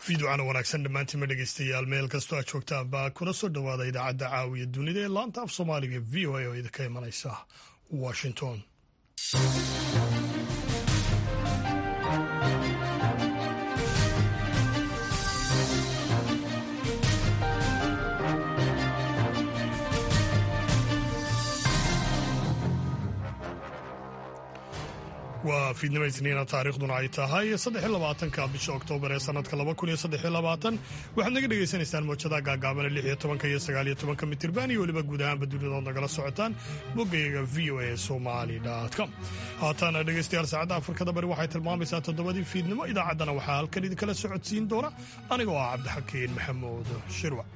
fiiducana wanaagsan dhammaantiinma dhegeystayaal meel kastoo aad joogtaan baa kuna soo dhowaada idaacadda caawiya dunida ee laanta af soomaaliga v o a oo idinka imanaysa washington waa fiidnimo isniina taariikhduna ay tahay saddexylabaatanka bisha oktoobar ee sanadka laba kun iyo saddexilabaatan waxaad naga dhegaysanaysaan moojadaha gaagaabana lix iyo tobanka iyo sagaal iyo tobanka mitirban iyo weliba guud ahaanba dunidaood nagala socotaan boggayaga v o a somali com haatan dhegaystayaal saacadda afrikada bari waxay tilmaamaysaa toddobadii fiidnimo idaacaddana waxaa halkan idinkala socodsiin doona anigoo ah cabdixakiin maxamuud shirwac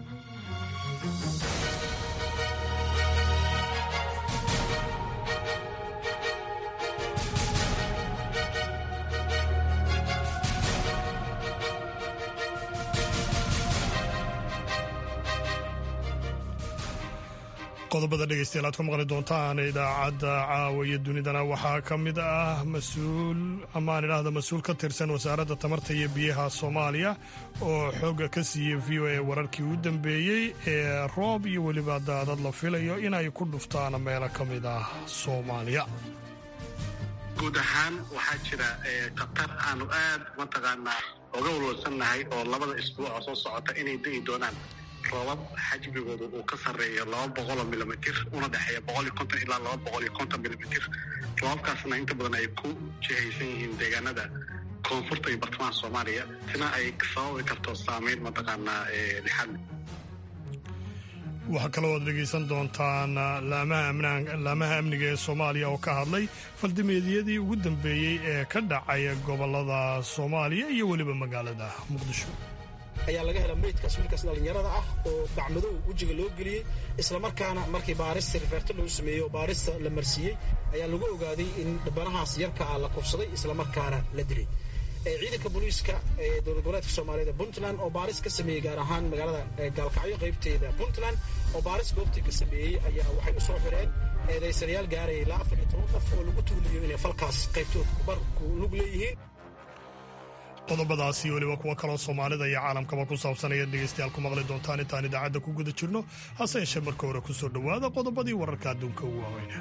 qodobada dhegeystayaal aad ku maqli doontaan idaacadda caawa iyo dunidana waxaa ka mid ah mas-uul amaan idhaahda mas-uul ka tirsan wasaaradda tamarta iyo biyaha soomaaliya oo xooga ka siiyey v o a wararkii u dambeeyey ee roob iyo weliba daadad la filayo inay ku dhuftaan meelo ka mid ah soomaaliya guud ahaan waxaa jira khatar aanu aad mataqaanaa oga walwalsannahay oo labada isbuuc oo soo socota inay da'i doonaan roobab xajmigooda uu ka sarreeyo laba boqoloo milimitr una dhexeeya boqol iyo konton ilaa laba boqol iyo konton milimitr roobabkaasna inta badan ay ku jihaysan yihiin deegaanada koonfurta iyo bartamaha soomaaliya sina ay sababi karto saameyn mataqaanaa lixaad waxaa kaloo aad dhegaysan doontaan laamaha amniga ee soomaaliya oo ka hadlay faldimeedyadii ugu dambeeyey ee ka dhacaya gobolada soomaaliya iyo weliba magaalada muqdisho ayaa laga hela meydkaas wiilkaas dhallinyarada ah oo bacmadow wejiga loo geliyey islamarkaana markii baarista riferto lagu sameeyey oo baarista la marsiiyey ayaa lagu ogaaday in dhibanahaas yarka ah la kufsaday islamarkaana la dilay ciidanka booliiska ee dowlad goboleedka soomaaliyeed puntland oo baaris ka sameeyey gaar ahaan magaalada gaalkacyo qaybteeda puntland oo baaris goobtii ka sameeyey ayaa waxay u soo xireen eedaysanayaal gaaraya ilaa afar iyo toban qof oo lagu tuulayo inay falkaas qaybtood kubar ku lug leeyihiin qodobadaasi weliba kuwo kaloo soomaalida iyo caalamkaba ku saabsan ayaad dhegaystayaal ku maqli doontaan intaan idaacadda ku guda jirno hase yeeshee marka hore ku soo dhowaada qodobadii wararka adduunka ugu waaweyna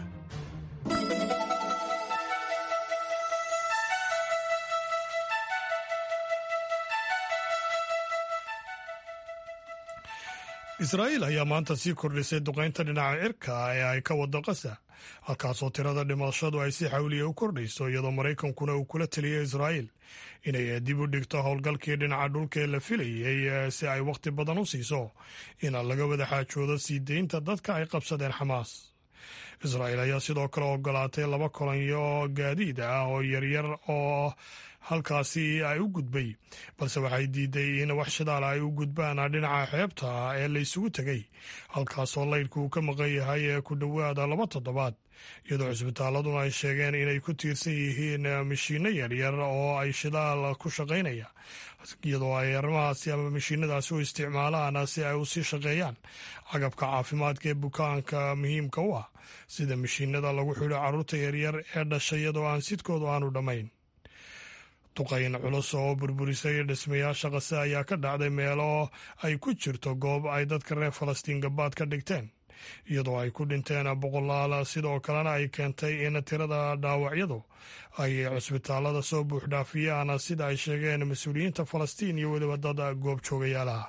israa'iil ayaa maanta sii kordhisay duqaynta dhinaca cirka ee ay ka wado qasa halkaasoo tirada dhimashadu ay si xawliya u kordhayso iyadoo maraykankuna uu kula teliyay israa'iil inay dib u dhigto howlgalkii dhinaca dhulka ee la filayey si ay wakhti badan u siiso in laga wada xaajoodo sii deynta dadka ay qabsadeen xamaas israa'iil ayaa sidoo kale ogolaatay laba kolonyo gaadiid ah oo yaryar oo halkaasi ay u gudbay balse waxay diiday in wax shidaal ay u gudbaan dhinaca xeebta ee la isugu tegay halkaasoo laydhku uu ka maqan yahay ee ku dhowaada laba toddobaad iyadoo cisbitaaladuna ay sheegeen inay ku tiirsan yihiin mashiinno yaryar oo ay shidaal ku shaqaynaya iyadoo ay arrimahaasi ama mashiinadaasi u isticmaalaan si ay u sii shaqeeyaan cagabka caafimaadka ee bukaanka muhiimka u ah sida mashiinada lagu xidho carruurta yaryar ee dhashay iyadoo aan sidkoodu aanu dhammayn duqayn culus oo burburisay dhismayaasha qase ayaa ka dhacday meelo ay ku jirto goob ay dadka reer falastiin gabaad ka dhigteen iyadoo ay ku dhinteen boqolaal sidoo kalena ay keentay in tirada dhaawacyadu ay cusbitaalada soo buuxdhaafiyaan sida ay sheegeen mas-uuliyiinta falastiin iyo weliba dad goob joogayaalaha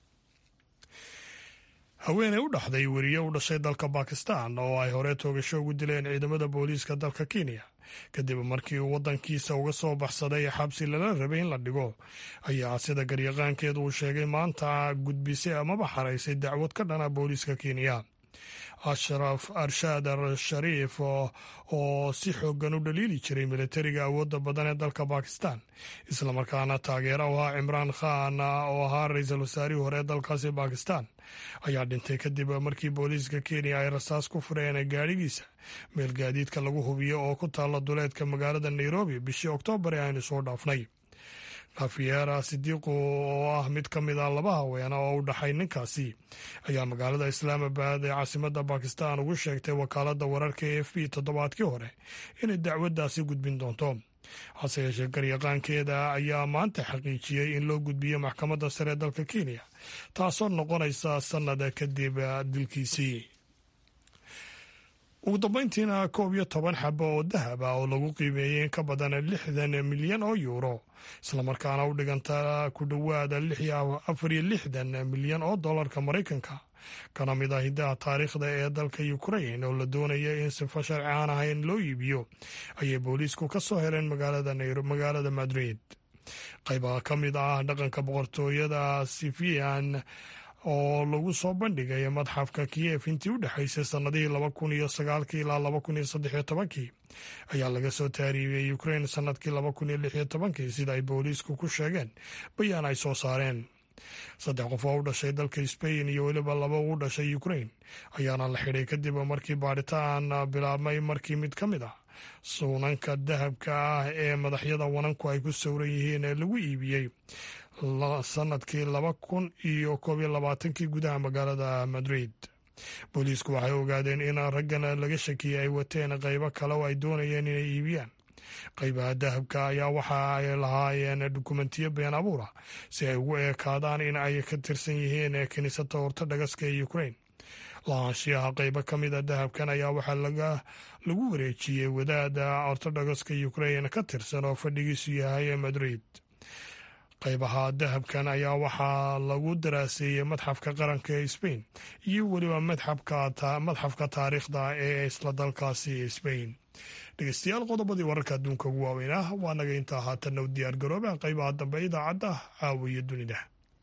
haweeney u dhaxday weriye u dhashay dalka bakistan oo ay hore toogasho ugu dileen ciidamada booliiska dalka kenya kadib markii uu waddankiisa uga soo baxsaday xabsi lala rabay in la dhigo ayaa sida garyaqaankeedu uu sheegay maanta gudbisay amaba xaraysay dacwad ka dhana booliiska kenya ashraf arshaad al shariif oo si xoogan u dhaliili jiray militariga awoodda badan ee dalka bakistan islamarkaana taageera u ahaa cimraan khan oo ahaa ra-iisul wasaarihii hore ee dalkaasi bakistan ayaa dhintay kadib markii booliiska kenya ay rasaas ku fureen gaadhigiisa meel gaadiidka lagu hubiyo oo ku taalla duleedka magaalada nairobi bishii oktoobar ee aynu soo dhaafnay kafiyeera sidiiqu oo ah mid ka mid a laba haweena oo u dhaxay ninkaasi ayaa magaalada islaamabad ee caasimadda bakistan ugu sheegtay wakaaladda wararka e f b toddobaadkii hore inay dacwaddaasi gudbin doonto hase yeeshee garyaqaankeeda ayaa maanta xaqiijiyey in loo gudbiyo maxkamadda sare ee dalka kenya taasoo noqonaysa sannada kadib dilkiisii ugu dambayntiina koob iyo toban xabo oo dahab ah oo lagu qiimeeyey in ka badan lixdan milyan oo yuuro islamarkaana u dhiganta ku dhowaada afar iyo lixdan milyan oo dollarka maraykanka kana mid ah hiddaha taariikhda ee dalka ukrain oo la doonaya in sifo sharci aan ahayn loo iibiyo ayay booliisku ka soo heleen magaalada madrid qaybaha ka mid ah dhaqanka boqortooyada sifian oo lagu soo bandhigay madxafka kiyef intii u dhexaysay sannadihii laba kun iyo sagaalkii ilaa laba kun iyo saddex iyo tobankii ayaa laga soo taariibiyey ukrain sannadkii laba kun iyo lix iyo tobankii sida ay booliisku ku sheegeen bayaan ay soo saareen saddex qof oo u dhashay dalka sbain iyo weliba laba u dhashay ukrain ayaana la xidhay kadib markii baadhitaan bilaabmay markii mid ka mid ah suunanka dahabka ah ee madaxyada wananku ay ku sawran yihiin ee lagu iibiyey sanadkii laba kun iyo koob iyo labaatankii gudaha magaalada madrid booliisku waxay ogaadeen in raggan laga shakiyey ay wateen qaybo kale oo ay doonayeen inay iibiyaan qaybaha dahabka ayaa waxa ay lahaayeen dukumentiyo been abuura si ay ugu eekaadaan in ay ka tirsan yihiin kiniisada ortodhogaska ee ukrain lahaanshiyaha qaybo ka mid a dahabkan ayaa waxaa lagu wareejiyey wadaada ortodhogaska ukrain ka tirsan oo fadhigiisu yahay madrid qaybaha dahabkan ayaa waxaa lagu daraaseeyey madxafka qaranka ee sbain iyo weliba madxafka taariikhda ee isla dalkaasi sbain dhegeystayaal qodobadii wararka adduunka ugu waaweyn ah waa naga intaa haatanna u diyaar garooba qaybaha dambe idaacadda caawiya dunida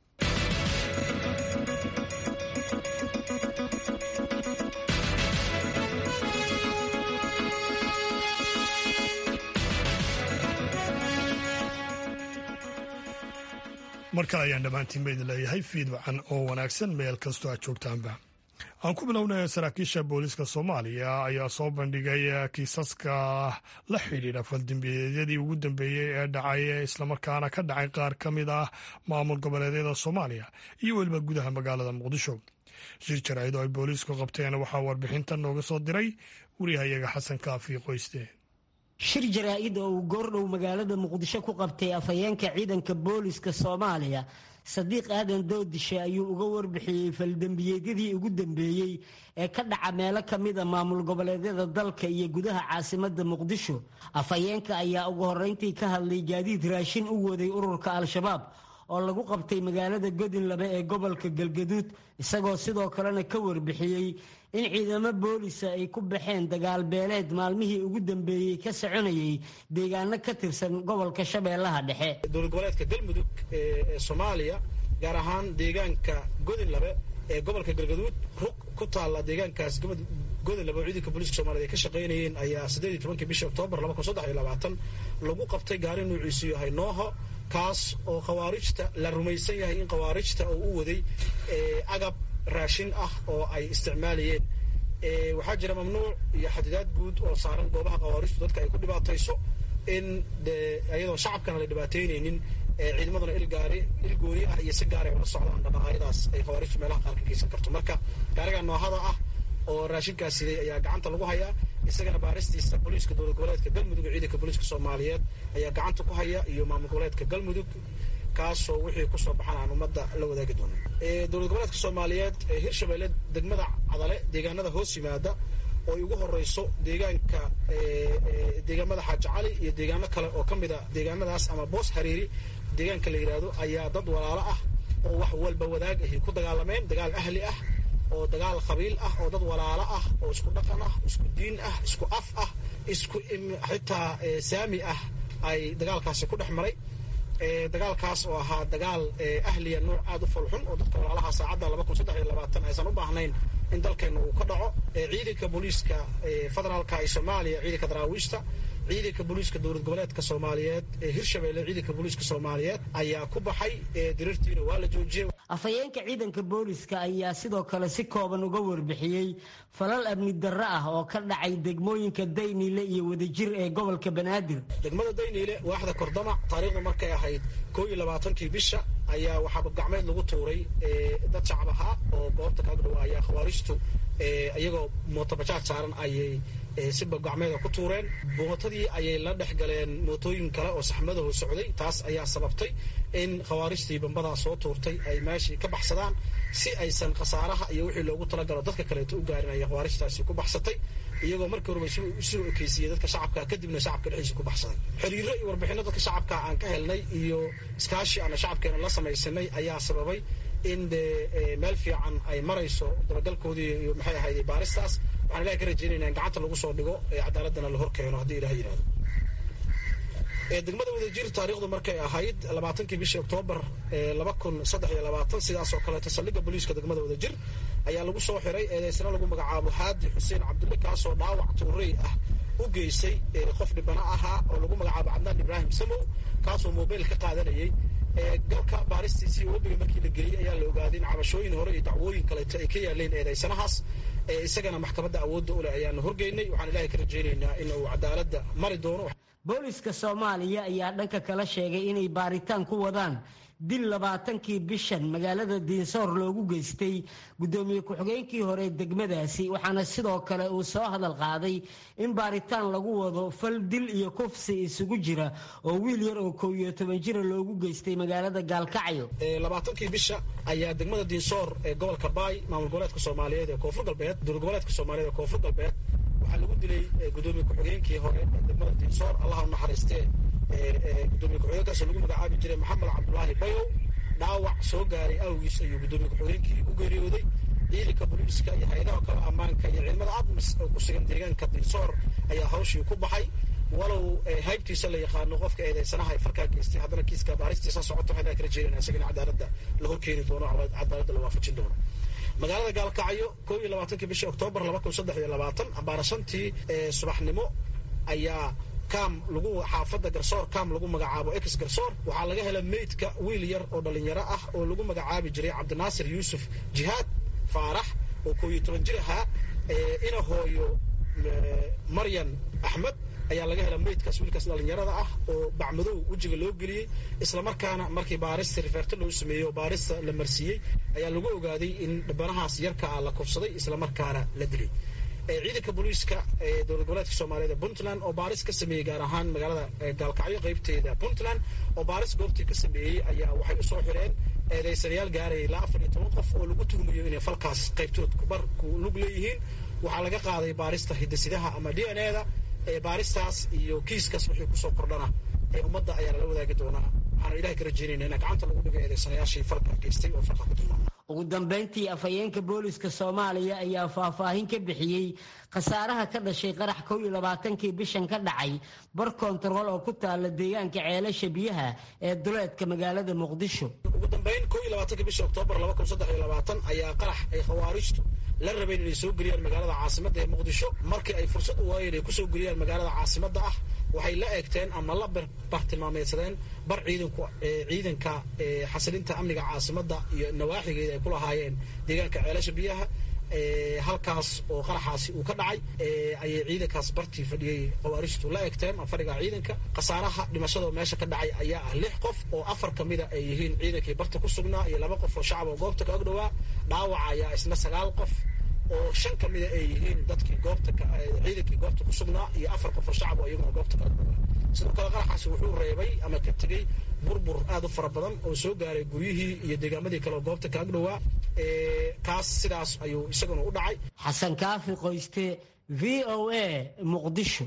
mar kale ayaan dhammaantiin ba idin leeyahay fiid wacan oo wanaagsan meel kastoo aad joogtaanba aan ku bilownay saraakiisha booliiska soomaaliya ayaa soo bandhigay kiisaska la xidhiidha faldambiyeedyadii ugu dambeeyey ee dhacay islamarkaana ka dhacay qaar ka mid ah maamul goboleedyada soomaaliya iyo weliba gudaha magaalada muqdisho shir jaraa'id oo ay booliisku qabteen waxaa warbixinta nooga soo diray wariyahayaga xasan kaafi qoyste shir jaraa-id oo uu goordhow magaalada muqdisho ku qabtay afhayeenka ciidanka booliska soomaaliya sadiiq aadan doodishe ayuu uga warbixiyey faldembiyeedyadii ugu dambeeyey ee ka dhaca meelo ka mid a maamul goboleedyada dalka iyo gudaha caasimada muqdisho afhayeenka ayaa ugu horreyntii ka hadlay gaadiid raashin u waday ururka al-shabaab oo lagu qabtay magaalada godinlabe ee gobolka galgaduud isagoo sidoo kalena ka warbixiyey in ciidamo boolisa ay ku baxeen dagaal beeleed maalmihii ugu dambeeyey ka soconayay deegaano ka tirsan gobolka shabeellaha dhexe dowlad goboleedka galmudug ee soomaaliya gaar ahaan deegaanka godinlabe ee gobolka galgaduud rug ku taalla deegaankaas godinlabe oo ciidanka booliiska soomaaliyed ay ka shaqaynayeen ayaa siddeed iyo tobankii bishii oktoobar laba kun saddex iyo labaatan lagu qabtay gaari nuuciisu yahay nooho kaas oo khawaarijta la rumaysan yahay in khawaarijta oo u waday agab raashin ah oo ay isticmaalayeen waxaa jira mamnuuc iyo xadidaad guud oo saaran goobaha khawaarijtu dadka ay ku dhibaatayso in iyadoo shacabkana la dhibaataynaynin ciidamaduna ilgaari il gooni ah iyo si gaaray ula socdaan dhaqaaqyadaas ay khawaarijtu meelaha qaar ka geysan karto marka gaariga noohada ah oo raashinkaas siday ayaa gacanta lagu hayaa isagana baaristiisa booliiska dowlad goboleedka galmudug iyo ciidanka booliiska soomaaliyeed ayaa gacanta ku haya iyo maamul goboleedka galmudug kaasoo wixii kusoo baxan aan ummadda la wadaagi doono dowlad goboleedka soomaaliyeed hirshabeelle degmada cadale deegaanada hoos yimaada oo ay ugu horeyso deegaanka deegaamada xaaji cali iyo deegaano kale oo ka mid a deegaanadaas ama boos hariiri deegaanka la yidhaahdo ayaa dad walaalo ah oo wax walba wadaag ahi ku dagaalameen dagaal ahli ah oo dagaal qabiil ah oo dad walaalo ah oo isku dhaqan ah isku diin ah isku af ah isku xitaa saami ah ay dagaalkaasi ku dhex maray dagaalkaas oo ahaa dagaal ahliya nuuc aada u falxun oo dadka walaalaha saacadda laba kun saddex iyo labaatan aysan u baahnayn in dalkeenna uu ka dhaco ciidanka booliiska federaalka ee soomaaliya ciidanka daraawiishta ciidanka booliiska dowlad goboleedka soomaaliyeed ee hirshabeelle ciidanka booliiska soomaaliyeed ayaa ku baxay diriirtiina waa la joojiyey afhayeenka ciidanka booliska ayaa sidoo kale si kooban uga warbixiyey falal amni darro ah oo ka dhacay degmooyinka dayniile iyo wadajir ee gobolka banaadir degmada dayniile waaxda kordamac taariikhdu markay ahayd koo iyo labaatankii bisha ayaa waxaaba gacmeed lagu tuuray dad shacab ahaa oo goobta kaaga dhawaa ayaa khawaarijtu iyagoo mootobajaaj saaran ayay siba gacmeeda ku tuureen mootadii ayay la dhex galeen mootooyin kale oo saxmadahu socday taas ayaa sababtay in khawaarijtii bambadaa soo tuurtay ay meeshii ka baxsadaan si aysan khasaaraha iyo wixii loogu talagalo dadka kaleeto u gaarin ayay khawaarijtaasi ku baxsatay iyagoo markii horeba soo ekeysiiyey dadka shacabka kadibna shacabka dhexdiisa ku baxsaday xiriiro iyo warbixino dadka shacabka aan ka helnay iyo iskaashi aana shacabkeena la samaysanay ayaa sababay in dee meel fiican ay marayso dabagalkoodii iyo maxay ahayd baaristaas waxaan ilahay ka rajeynayna in gacanta lagu soo dhigo ee cadaaladana la hor keeno haddii ilaha yidhahdo degmada wadajir taariikhdu markay ahayd labaatankii bishii oktoobar laba kun saddex iyo labaatan sidaas oo kaleeto saldhigga booliiska degmada wadajir ayaa lagu soo xiray eedeysna lagu magacaabo haadi xuseen cabdulle kaasoo dhaawac tuurey ah u geystay qof dhibana ahaa oo lagu magacaabo cabdaan ibraahim samow kaasoo mobayl ka qaadanayay galka baaristiisii webiga markii la geliyey ayaa la ogaaday in cabashooyin hore iyo dacwooyin kaleeto ay ka yaaleen eedeysanahaas isagana maxkamadda awoodda u leh ayaanu horgeynay waxaan ilaahay ka rajaynaynaa in uu cadaaladda mari doono booliska soomaaliya ayaa dhanka kala sheegay inay baaritaan ku wadaan dil labaatankii bishan magaalada diinsoor loogu geystay guddoomiye ku-xigeenkii hore degmadaasi waxaana sidoo kale uu soo hadal qaaday in baaritaan lagu wado fal dil iyo kufsi isugu jira oo wiil yar oo kow iyo toban jira loogu geystay magaalada gaalkacyo labaatankii bisha ayaa degmada diinsoor ee gobolka baay maamul goboleedka soomaaliyeed ee koonfur galbeed dowlad goboleedka soomaaliyeed ee koonfur galbeed waxaa lagu dilay gudoomiye ku-xigeenkii hore ee degmada diinsoor allah u naxariistee gudoomiye ku-xigeenkaasoo lagu magacaabi jiray maxamed cabdulaahi bayow dhaawac soo gaaray awgiis ayuu gudoomiye ku-xigeenkii u geeriyooday ciidanka booliiska iyo hay-adaha kale ammaanka iyo ciidamada admis oo ku sugan deegaanka diinsoor ayaa hawshii ku baxay walow haybtiisa la yaqaano qofka eedeysanaha ay farkaa geystay haddana kiiska baaristiisa socoto waxaan ka rajeynayna isagana cadaaladda la horkeeni doono cadaaladda la waafajin doono magaalada gaalkacyo koo iyo labaatankii bishii oktoobar laba kun saddex iyo labaatan ambaana shantii subaxnimo ayaa kaam lagu xaafadda garsoor kaam lagu magacaabo ex garsoor waxaa laga helay meydka wiil yar oo dhalinyaro ah oo lagu magacaabi jiray cabdinaasir yuusuf jihaad faarax oo koo iyo toban jir ahaa ina hooyo maryan axmed ayaa laga hela meydkaas wiilkaas dhalinyarada ah oo bacmadow wejiga loo geliyey islamarkaana markii baarista rifeerto loo sameeyey oo baarista la marsiiyey ayaa lagu ogaaday in dhibanahaas yarka ah la kufsaday islamarkaana la dilay ciidanka booliiska ee dowlad goboleedka soomaaliyeed ee puntland oo baaris ka sameeyey gaar ahaan magaalada gaalkacyo qaybteeda puntland oo baaris goobtii ka sameeyey ayaa waxay u soo xireen eedeysanayaal gaaraya ilaa afar iyo toban qof oo lagu tuhmayo inay falkaas qaybtood kubar ku lug leeyihiin waxaa laga qaaday baarista hidasidaha ama d n e da baaristaas iyo kiiskaas wixii kusoo kordhana ee ummadda ayaa lala wadaagi doonaa waxaana ilahay ka rajeynayna in gacanta lagu dhigo eedeysanayaashii falka geystay oo falka ku tilmaamay ugu dambayntii afhayeenka booliska soomaaliya ayaa faahfaahin ka bixiyey khasaaraha ka dhashay qarax kow iyo labaatankii bishan ka dhacay bar kontarool oo ku taala deegaanka ceelasha biyaha ee duleedka magaalada muqdisho ugu dambayn kow iyo labaatanka bisha oktoobar laba kun saddex iyo labaatan ayaa qarax ay khawaarijtu la rabeen inay soo geliyaan magaalada caasimadda ee muqdisho markii ay fursad u waayeen ay kusoo geliyaan magaalada caasimadda ah waxay la eegteen ama la bartilmaameedsadeen bar ciidanku ciidanka xasilinta amniga caasimadda iyo nawaaxigeeda ay ku lahaayeen deegaanka ceelasha biyaha halkaas oo qaraxaasi uu ka dhacay ayay ciidankaas bartii fadhiyey khawaarijtu la eegteen fadhiga ciidanka khasaaraha dhimashada meesha ka dhacay ayaa ah lix qof oo afar ka mida ay yihiin ciidankii barta ku sugnaa iyo laba qof oo shacab oo goobta ka agdhowaa dhaawaca ayaa isna sagaal qof oo shan ka mida ay yihiin dadkii goobta ciidankii goobta ku sugnaa iyo afar qof oo shacab oo iyaguna goobta ka agdhowaa sidoo kale qaraxaasi wuxuu reebay ama ka tegey burbur aad u fara badan oo soo gaaray guryihii iyo deegaamadii kale oo goobta ka agdhowaa kaas sidaas ayuu isaguna u dhacay xasan kaafi qoyste v o a muqdisho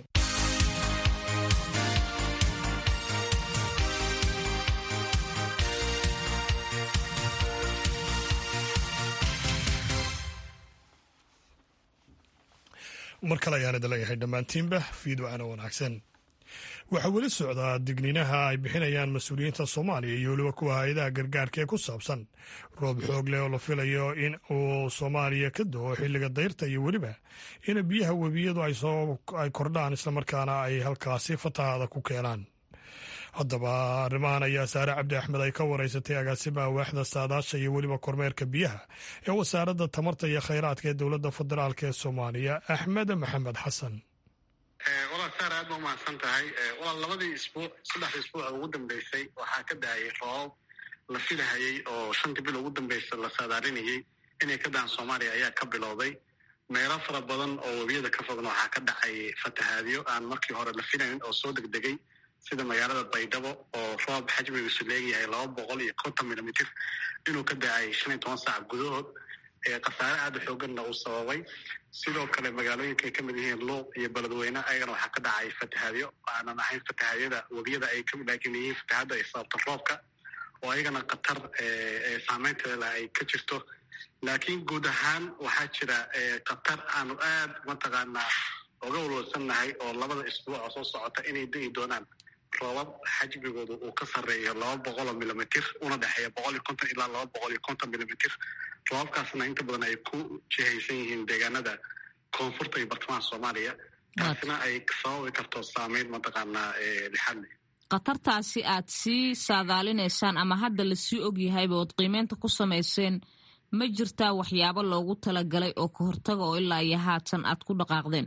mar kale ayaan idin leeyahay dhammaantiinba fiidwacana wanaagsan waxaa weli socdaa digniinaha ay bixinayaan mas-uuliyiinta soomaaliya iyo weliba kuwa hay-adaha gargaarka ee ku saabsan roob xoog leh oo la filayo in uu soomaaliya ka do-o xilliga dayrta iyo weliba in biyaha webiyadu ay kordhaan islamarkaana ay halkaasi fatahaada ku keenaan haddaba arrimahan ayaa saare cabdi axmed ay ka wareysatay agaasimaha waaxda saadaasha iyo weliba kormeerka biyaha ee wasaaradda tamarta iyo khayraadka ee dowladda federaalk ee soomaaliya axmed maxamed xasan walaal saar aad ba umahadsan tahay walaal labadii isbuuc saddexdii isbuuc ugu dambeysay waxaa ka daayay roobab la filahayay oo shantii bil ugu dambeysa la saadaalinayay inay ka daan soomaaliya ayaa ka bilowday meelo fara badan oo webiyada ka fogna waxaa ka dhacay fatahaadyo aan markii hore la filayn oo soo degdegay sida magaalada baydhabo oo roob xajmigiisu leegyahay laba boqol iyo konton milimitir inuu ka da-ay shan iyo toban saac gudahood khasaare aada u xooganna uu sababay sidoo kale magaalooyinka ay ka mid yihiin luuq iyo beledweyne ayagana waxaa ka dhacay fatahaadyo aanan ahayn fatahaadyada webiyada ay kamid laakiin yihiin fatahaadda ay sababto roobka oo ayagana khatar saameynteeda ay ka jirto laakiin guud ahaan waxaa jira khatar aanu aad mataqaanaa oga walwalsannahay oo labada isbuuc oo soo socota inay degi doonaan roobab xajmigooda uu ka sarreeyo laba boqoloo milimitir una dhexeeya boqol iyo konton ilaa laba boqol iyo konton milimitir roobabkaasna inta badan ay ku jihaysan yihiin deegaanada koonfurta iyo bartamaha soomaaliya taasina ay sababi karto saameyn mataqaanaa lixadle khatartaasi aad sii saadaalinaysaan ama hadda lasii ogyahayba ood qiimeynta ku samayseen ma jirtaa waxyaabo loogu talagalay oo ka hortaga oo ilaa iyo haatan aad ku dhaqaaqdeen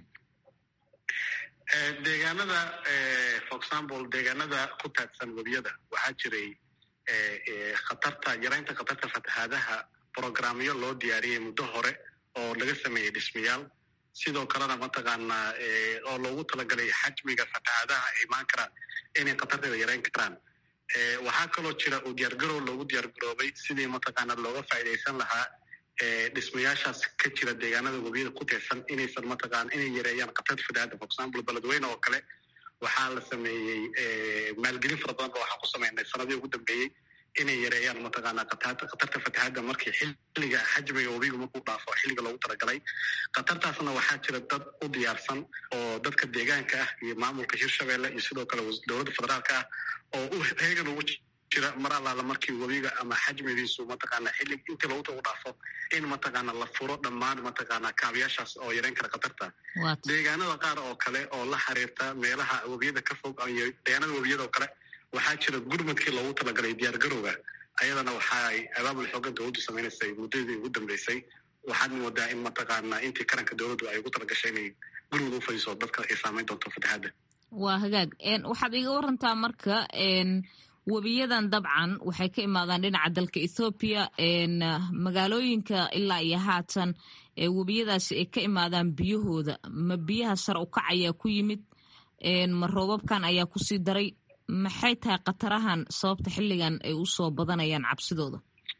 deegaanada for example deegaanada ku taagsan webiyada waxaa jiray khatarta yaraynta khatarta fatahaadaha programyo loo diyaariyey muddo hore oo laga sameeyey dhismayaal sidoo kalena mataqaanaa oo loogu talagalay xajmiga fatahaadaha ay imaan karaan inay khatarteeda yarayn karaan waxaa kaloo jira uu diyaargarow loogu diyaargaroobay sidii mataqaanaa looga faa'iidaysan lahaa dhismayaashaas ka jira deegaanada webiyada ku teersan inaysan mataqaana inay yareeyaan khatarta fatahaadda for example beledweyne oo kale waxaa la sameeyey maalgelin fara badan ba waxaan ku sameynay sanadii ugu dambeeyey inay yareeyaan mataqaanaa khatarta fatahaadda markii xilliga xajmiga webigu markuu dhaafo xilliga loogu talagalay khatartaasna waxaa jira dad u diyaarsan oo dadka deegaanka ah iyo maamulka hirshabeelle iyo sidoo kale dowladda federaalka ah oo u heegan ugu jira mar allaala markii webiga ama xajmigiisu mataqaanaa xillig intii loogu tagu dhaafo in mataqaana la furo dhammaan mataqaanaa kaabiyaashaas oo yareyn kara khatarta deegaanada qaar oo kale oo la xiriirta meelaha webiyada ka fog iyo deegaanada webiyada oo kale waxaa jira gurmadkii loogu talagalay diyaargarowga ayadana waxa ay abaabul xoogan dowladdu samaynaysay muddadii ugu dambeysay waxaad moodaa in mataqaanaa intii karanka dowladdu ay ugu talagashay inay gurmud u fadiso dadka ay saameyn doonto fatahaadda waa hagaag waxaad iga warantaa marka webiyadan dabcan waxay ka imaadaan dhinaca dalka ethoobiya magaalooyinka ilaa iyo haatan webiyadaasi ay ka imaadaan biyahooda ma biyaha sar u kac ayaa ku yimid ma roobabkan ayaa kusii daray maxay tahay khatarahan sababta xilligan ay usoo badanayaan cabsidooda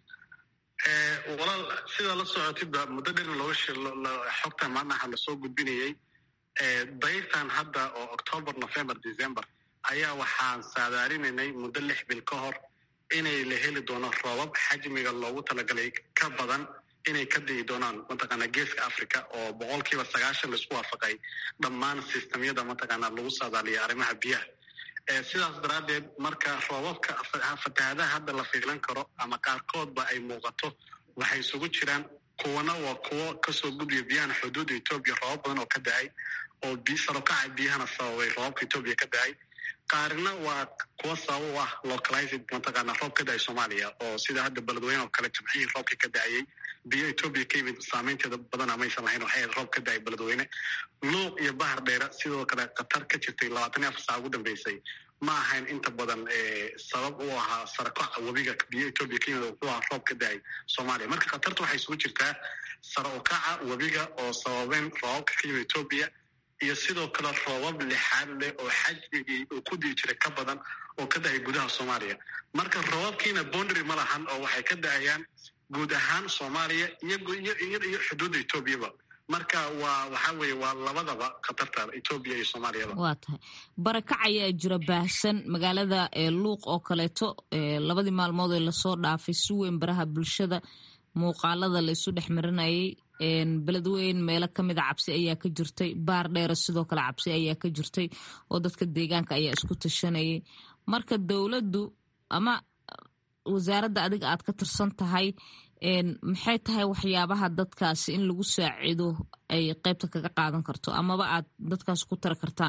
walaal sidaa la socotidba muddo dherna looga xogtan maalmaha lasoo gudbinayey dayrtan hadda oo october november december ayaa waxaan saadaalinaynay muddo lix bil ka hor inay la heli doono roobab xajmiga loogu talagalay ka badan inay ka digi doonaan mataqaanaa geeska africa oo boqolkiiba sagaashan laisku waafaqay dhammaan sistamyada mataqaanaa lagu saadaaliya arrimaha biyaha sidaas daraaddeed marka roobabka fatahaadaha hadda la fiilan karo ama qaarkoodba ay muuqato waxay isugu jiraan kuwana waa kuwo kasoo gudbiya biyahana xuduudda etoobiya roobab badan oo ka da-ay oo sarokaca biyahana sababay roobabka etoobiya ka da-ay qaarina waa kuwa sabab u ah localized mataqaana roob ka da-ay soomaaliya oo sida hadda beledweyne oo kale jimcihii roobkii ka da-ayey biyo etoobiya ka yimid saameynteeda badana maysan lahayn waxay ahayd roob ka da-ay beledweyne luuq iyo bahar dheera sidoo kale khatar ka jirtay labaatan iyo afar saac ugu dambeysay ma ahayn inta badan sabab u ahaa sarakoca webiga biyo etoobiya ka yimid wuxuu ahaa roob ka da-ay soomaaliya marka khatarta waxay isugu jirtaa sara ukaca webiga oo sababeen roobabka ka yimid etoobiya iyo sidoo kale roobab lixaad leh oo xajmigii uu ku dii jiray ka badan oo ka da-ay gudaha soomaaliya marka roobabkiina boundary ma lahan oo waxay ka da-ayaan guud ahaan soomaaliya iyo xuduudda etoobiyaba marka waa waxaa weeye waa labadaba khatarta etoobiya iyo soomaaliyaba waa tahay barakac ayaa jira baahsan magaalada luuq oo kaleeto labadii maalmood ee lasoo dhaafay si weyn baraha bulshada muuqaalada laysu dhex marinayay beledweyn meelo kamida cabsi ayaa ka jirtay baar dheere sidoo kale cabsi ayaa ka jirtay oo dadka deegaanka ayaa isku tashanayay marka dowladdu ama wasaaradda adiga aad ka tirsan tahay maxay tahay waxyaabaha dadkaasi in lagu saacido ay qeybta kaga qaadan karto amaba aad dadkaas ku tari kartaan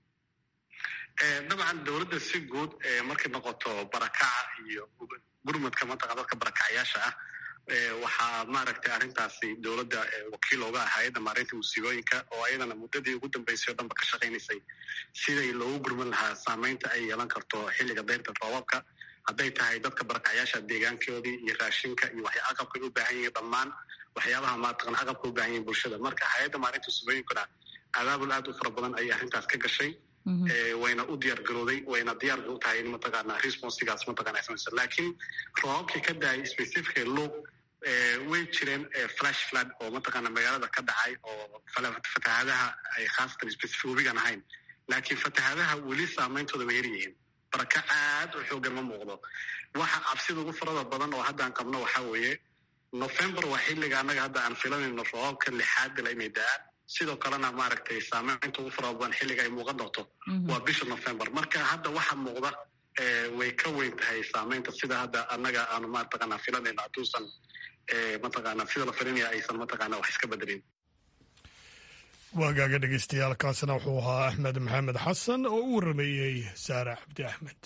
dabcan dowladda si guud markay noqoto barakaca iyo gurmadka mataqan dadka barakacayaasha ah waxaa maaragtay arrintaasi dowladda wakiil ooga ah hay-adda maareynta musiibooyinka oo ayadana muddadii ugu dambeysay oo dhanba ka shaqaynaysay siday loogu gurman lahaa saameynta ay yeelan karto xilliga dayrta roobabka hadday tahay dadka barakacyaasha deegaankoodii iyo raashinka iyo waxay aqabkay u baahan yihiin dhammaan waxyaabaha maataqan aqabka u baahan yihin bulshada marka hay-adda maalinta subooyinkuna abaabul aad u fara badan ayay arrintaas ka gashay wayna u diyaar garooday wayna diyaar u tahay in mataqaana responsigaas mataqana samaysa laakiin roobabkii ka daayay specifically luuq way jireen flash flood oo mataqaana magaalada ka dhacay oo fatahaadaha ay khaasatan specific webigan ahayn laakiin fatahaadaha weli saameyntooda way yaryihiin baraka aad u xoogan ma muuqdo waxa cabsida ugu farada badan oo haddaan qabno waxaa weeye november waa xilliga annaga hadda aan filanayno roobabka lixaad bila inay da-aan sidoo kalena maaragtay saameynta ugu farada badan xilliga ay muuqan doonto waa bisha november marka hadda waxa muuqda way ka weyn tahay saameynta sida hadda annaga aanu mataqaana filanayno hadduusan mataqaana sida la filinaya aysan mataqaana wax iska bedelin waagaaga dhegeystayaal kaasina wuxuu ahaa axmed maxamed xasan oo u warameeyey saare cabdi axmed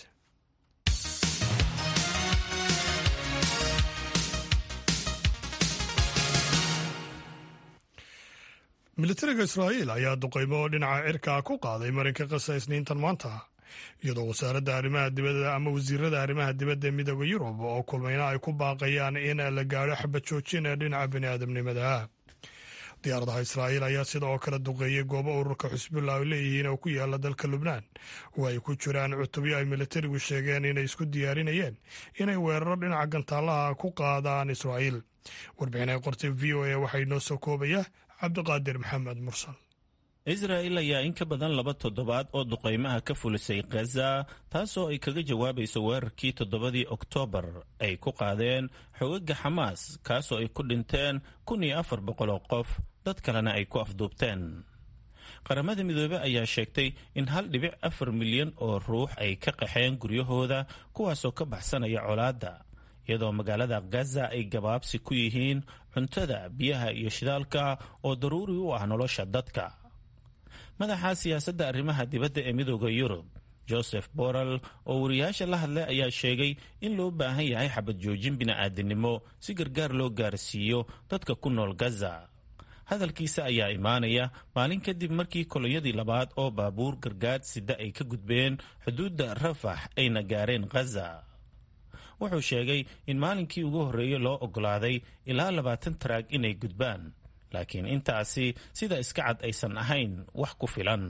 militariga israa'iil ayaa duqaymo dhinaca cirka ku qaaday marinka qasa isniintan maanta iyadoo wasaaradda arrimaha dibadda ama wasiirada arrimaha dibadda ee midooda yurub oo kulmayna ay ku baaqayaan in la gaadho xabad joojin ee dhinaca bini'aadamnimada diyaaradaha israa'iil ayaa sida oo kale duqeeyey goobo ururka xusbullah ay leeyihiin oo ku yaala dalka lubnaan oo ay ku jiraan cutubyo ay militarigu sheegeen inay isku diyaarinayeen inay weeraro dhinaca gantaalaha ku qaadaan israa'iil warbixin ay qortay v o a waxaa inoo soo koobaya cabdiqaadir maxamed mursal israa'il ayaa in ka badan laba toddobaad oo duqaymaha ka fulisay khaza taasoo ay kaga jawaabayso weerarkii toddobadii oktoobar ay ku qaadeen xogaga xamaas kaasoo ay ku dhinteen kun iyo afar boqol oo qof dad kalena ay ku afduubteen qaramada midoobe ayaa sheegtay in hal dhibic afar milyan oo ruux ay ka qaxeen guryahooda kuwaasoo ka baxsanaya colaadda iyadoo magaalada gaza ay gabaabsi ku yihiin cuntada biyaha iyo shidaalka oo daruuri u ah nolosha dadka madaxa siyaasadda arrimaha dibadda ee midooda yurub joseph borrell oo wariyaasha la hadlay ayaa sheegay in loo baahan yahay xabad joojin bini'aadinimo si gargaar loo gaarsiiyo dadka ku nool gaza hadalkiisa ayaa imaanaya maalin kadib markii kolonyadii labaad oo baabuur gargaad sida ay ka gudbeen xuduudda rafax ayna gaareen khaza wuxuu sheegay in maalinkii ugu horreeyey loo oggolaaday ilaa labaatan taraag inay gudbaan laakiin intaasi sida iska cad aysan ahayn wax ku filan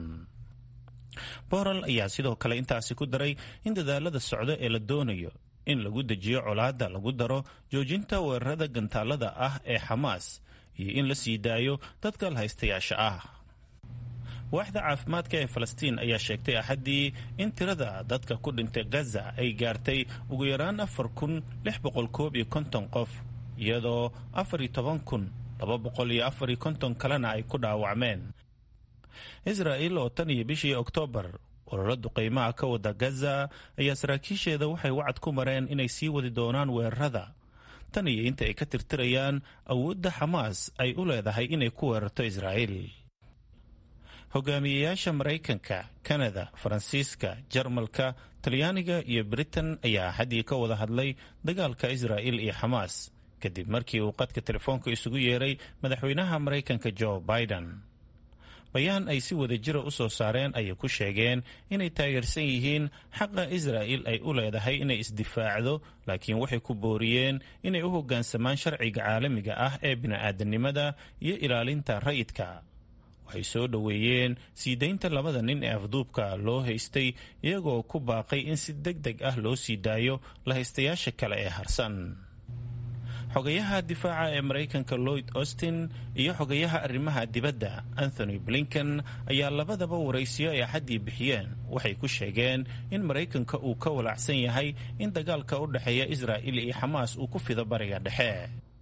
borrell ayaa sidoo kale intaasi ku daray in dadaalada socdo ee la doonayo in lagu dejiyo colaadda lagu daro joojinta weerarada gantaalada ah ee xamaas iyo in la sii daayo dadka lahaystayaasha ah waaxda caafimaadka ee falastiin ayaa sheegtay axaddii in tirada dadka ku dhintay gaza ay gaartay ugu yaraan afar kun lix boqol koob iyo konton qof iyadoo afar iyo toban kun laba boqol iyo afar iyo konton kalena ay ku dhaawacmeen israa'il oo tan iyo bishii oktoobar ololo duqaymaha ka wada gaza ayaa saraakiisheeda waxay wacad ku mareen inay sii wadi doonaan weerarada tan iyo inta ay ka tirtirayaan awoodda xamaas ay u leedahay inay ku weerarto israa'iil hogaamiyeyaasha maraykanka kanada faransiiska jarmalka talyaaniga iyo britain ayaa axaddii ka wada hadlay dagaalka israa'il iyo xamaas kadib markii uu qadka telefoonka isugu yeeray madaxweynaha maraykanka jo biden bayaan ay si wada jira u soo saareen ayay ku sheegeen inay taageersan yihiin xaqa israa'il ay u leedahay inay isdifaacdo laakiin waxay ku booriyeen inay u hoggaansamaan sharciga caalamiga ah ee bini'aadanimada iyo ilaalinta rayidka waxay soo dhoweeyeen sii daynta labada nin ee afduubka loo haystay iyagoo ku baaqay in si deg deg ah loo sii daayo lahaystayaasha kale ee harsan xogayaha difaaca ee maraykanka lloyd austin iyo xogayaha arrimaha dibadda anthony blinken ayaa labadaba waraysiyo ay axaddii bixiyeen waxay ku sheegeen in maraykanka uu ka walaacsan yahay in dagaalka u dhexeeya israa'il iyo xamaas uu ku fido bariga dhexe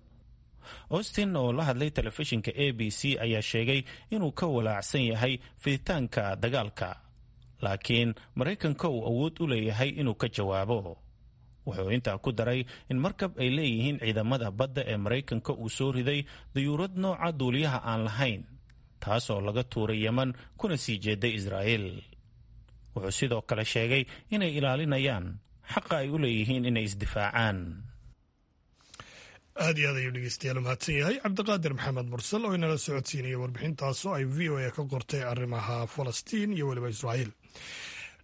austin oo la hadlay telefishinka a b c ayaa sheegay inuu ka walaacsan yahay fiditaanka dagaalka laakiin maraykanka uu awood u leeyahay inuu ka jawaabo wuxuu intaa ku daray in markab ay leeyihiin ciidamada badda ee maraykanka uu soo riday dayuurad nooca duuliyaha aan lahayn taasoo laga tuuray yeman kuna sii jeeday israa'iil wuxuu sidoo kale sheegay inay ilaalinayaan xaqa ay u leeyihiin inay isdifaacaan aad iyo aad ayuu dhegeystayaal mahadsan yahay cabdiqaadir maxamed mursal oo inala socodsiinaya warbixintaasoo ay v o a ka qortay arrimaha falastiin iyo weliba israa'iil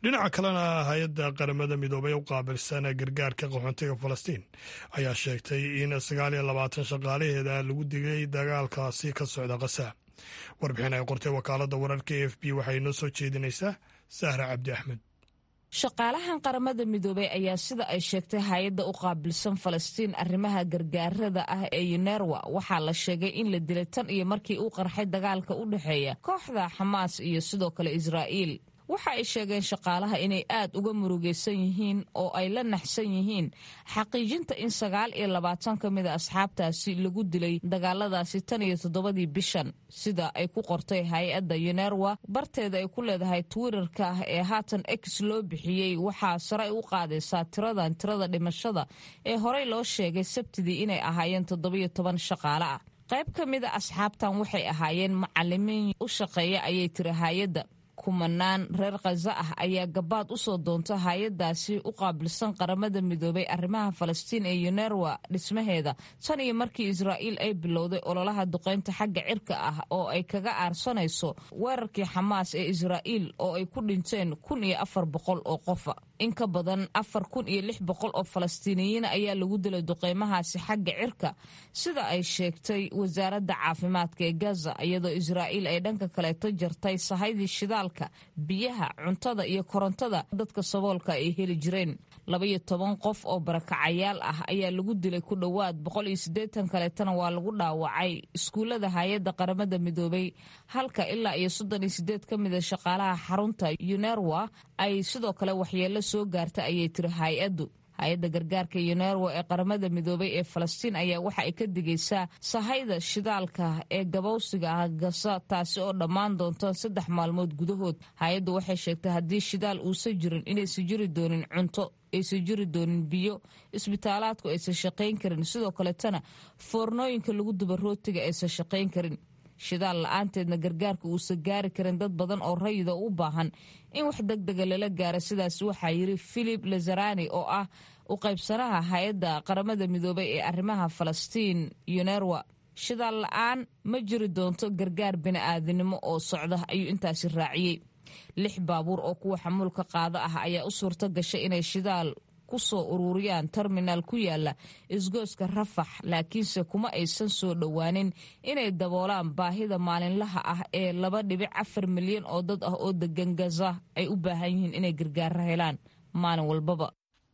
dhinaca kalena hay-adda qaramada midoobay u qaabilsan gargaarka qaxoontiga falastiin ayaa sheegtay in sagaal iyo labaatan shaqaalaheeda lagu digay dagaalkaasi ka socda kasa warbixin ay qortay wakaalada wararka e f b waxay noo soo jeedinaysaa sahra cabdi axmed shaqaalahan qaramada midoobey ayaa sida ay sheegtay hay-adda u qaabilsan falastiin arrimaha gargaarada ah ee yunerwa waxaa la sheegay in la dilay tan iyo markii uu qarxay dagaalka u dhexeeya kooxda xamaas iyo sidoo kale israa'iil waxa ay sheegeen shaqaalaha inay aad uga murugaysan yihiin oo ay la naxsan yihiin xaqiijinta in sagaal iyo labaatan ka mid a asxaabtaasi lagu dilay dagaaladaasi tan iyo toddobadii bishan sida ay ku qortay hay-adda yunerwa barteeda ay ku leedahay twitterka ah ee haatan x loo bixiyey waxaa sare u qaadaysaa tiradan tirada dhimashada ee horey loo sheegay sabtidii inay ahaayeen toddobiyo toban shaqaale ah qayb ka mid a asxaabtan waxay ahaayeen macalimiin u shaqeeya ayay tiri hay-adda kumanaan reer khaza ah ayaa gabaad u soo doonta hay-adaasi u qaabilsan qaramada midoobay arrimaha falastiin ee yunerwa dhismaheeda tan iyo markii israa'iil ay bilowday ololaha duqaynta xagga cirka ah oo ay kaga aarsanayso weerarkii xamaas ee israa'iil oo ay ku dhinteen kun iyo afar boqol oo qofa in ka badan afar kun iyo lix boqol oo falastiiniyiin ayaa lagu dilay duqaymahaasi xagga cirka sida ay sheegtay wasaaradda caafimaadka ee gaza iyadoo israa'iil ay dhanka kaleeto jartay sahaydii shidaalka biyaha cuntada iyo korontada dadka saboolka ay heli jireen labaiyo toban qof oo barakacayaal ah ayaa lagu dilay ku dhowaad boqol iyo siddeetan kaleetana waa lagu dhaawacay iskuullada hay-adda qaramada midoobay halka ilaa iyo soddon iyo siddeed ka mida shaqaalaha xarunta yunerwa ay sidoo kale waxyeello soo gaarta ayay tiri hay-addu hay-adda gargaarka yunerwa ee qaramada midoobay ee falastiin ayaa waxa ay ka digaysaa sahayda shidaalka ee gabowsiga ah gasa taasi oo dhammaan doonta saddex maalmood gudahood hay-addu waxay sheegtay haddii shidaal uusan jirin inaysan jiri doonin cunto aysan jiri doonin biyo isbitaalaadku aysan shaqayn karin sidoo kaletana foornooyinka lagu duba rootiga aysan shaqayn karin shidaal la-aanteedna gargaarka uusan gaari karin dad badan oo rayida u baahan in wax deg dega lala gaaro sidaas waxaa yiri philip lazarani oo ah u qaybsanaha hay-adda qaramada midoobay ee arrimaha falastiin yunerwa shidaal la-aan ma jiri doonto gargaar bini'aadinimo oo socda ayuu intaasi raaciyey lix baabuur oo kuwa xamuulka qaado ah ayaa u suurto gashay inay shidaal ku soo ururiyaan terminaal ku yaala isgooska rafax laakiinse kuma aysan soo dhowaanin inay daboolaan baahida maalinlaha ah ee laba dhibic afar milyan oo dad ah oo degan gaza ay u baahan yihiin inay gargaaro helaan maalin walbaba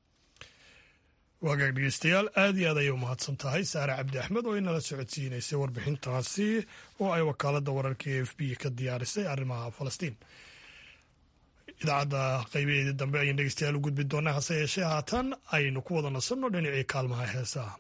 waagaag dhegeystayaal aad iyo aad ayay u mahadsan tahay saare cabdi axmed oo inala socodsiinaysay warbixintaasi oo ay wakaaladda wararka e f b ka diyaarisay arrimaha falastiin idaacadda qaybaheedii dambe ayaan dhegeystayaal u gudbi doonaa hase yeeshee haatan aynu ku wada nasanno dhinacii kaalmaha heesaha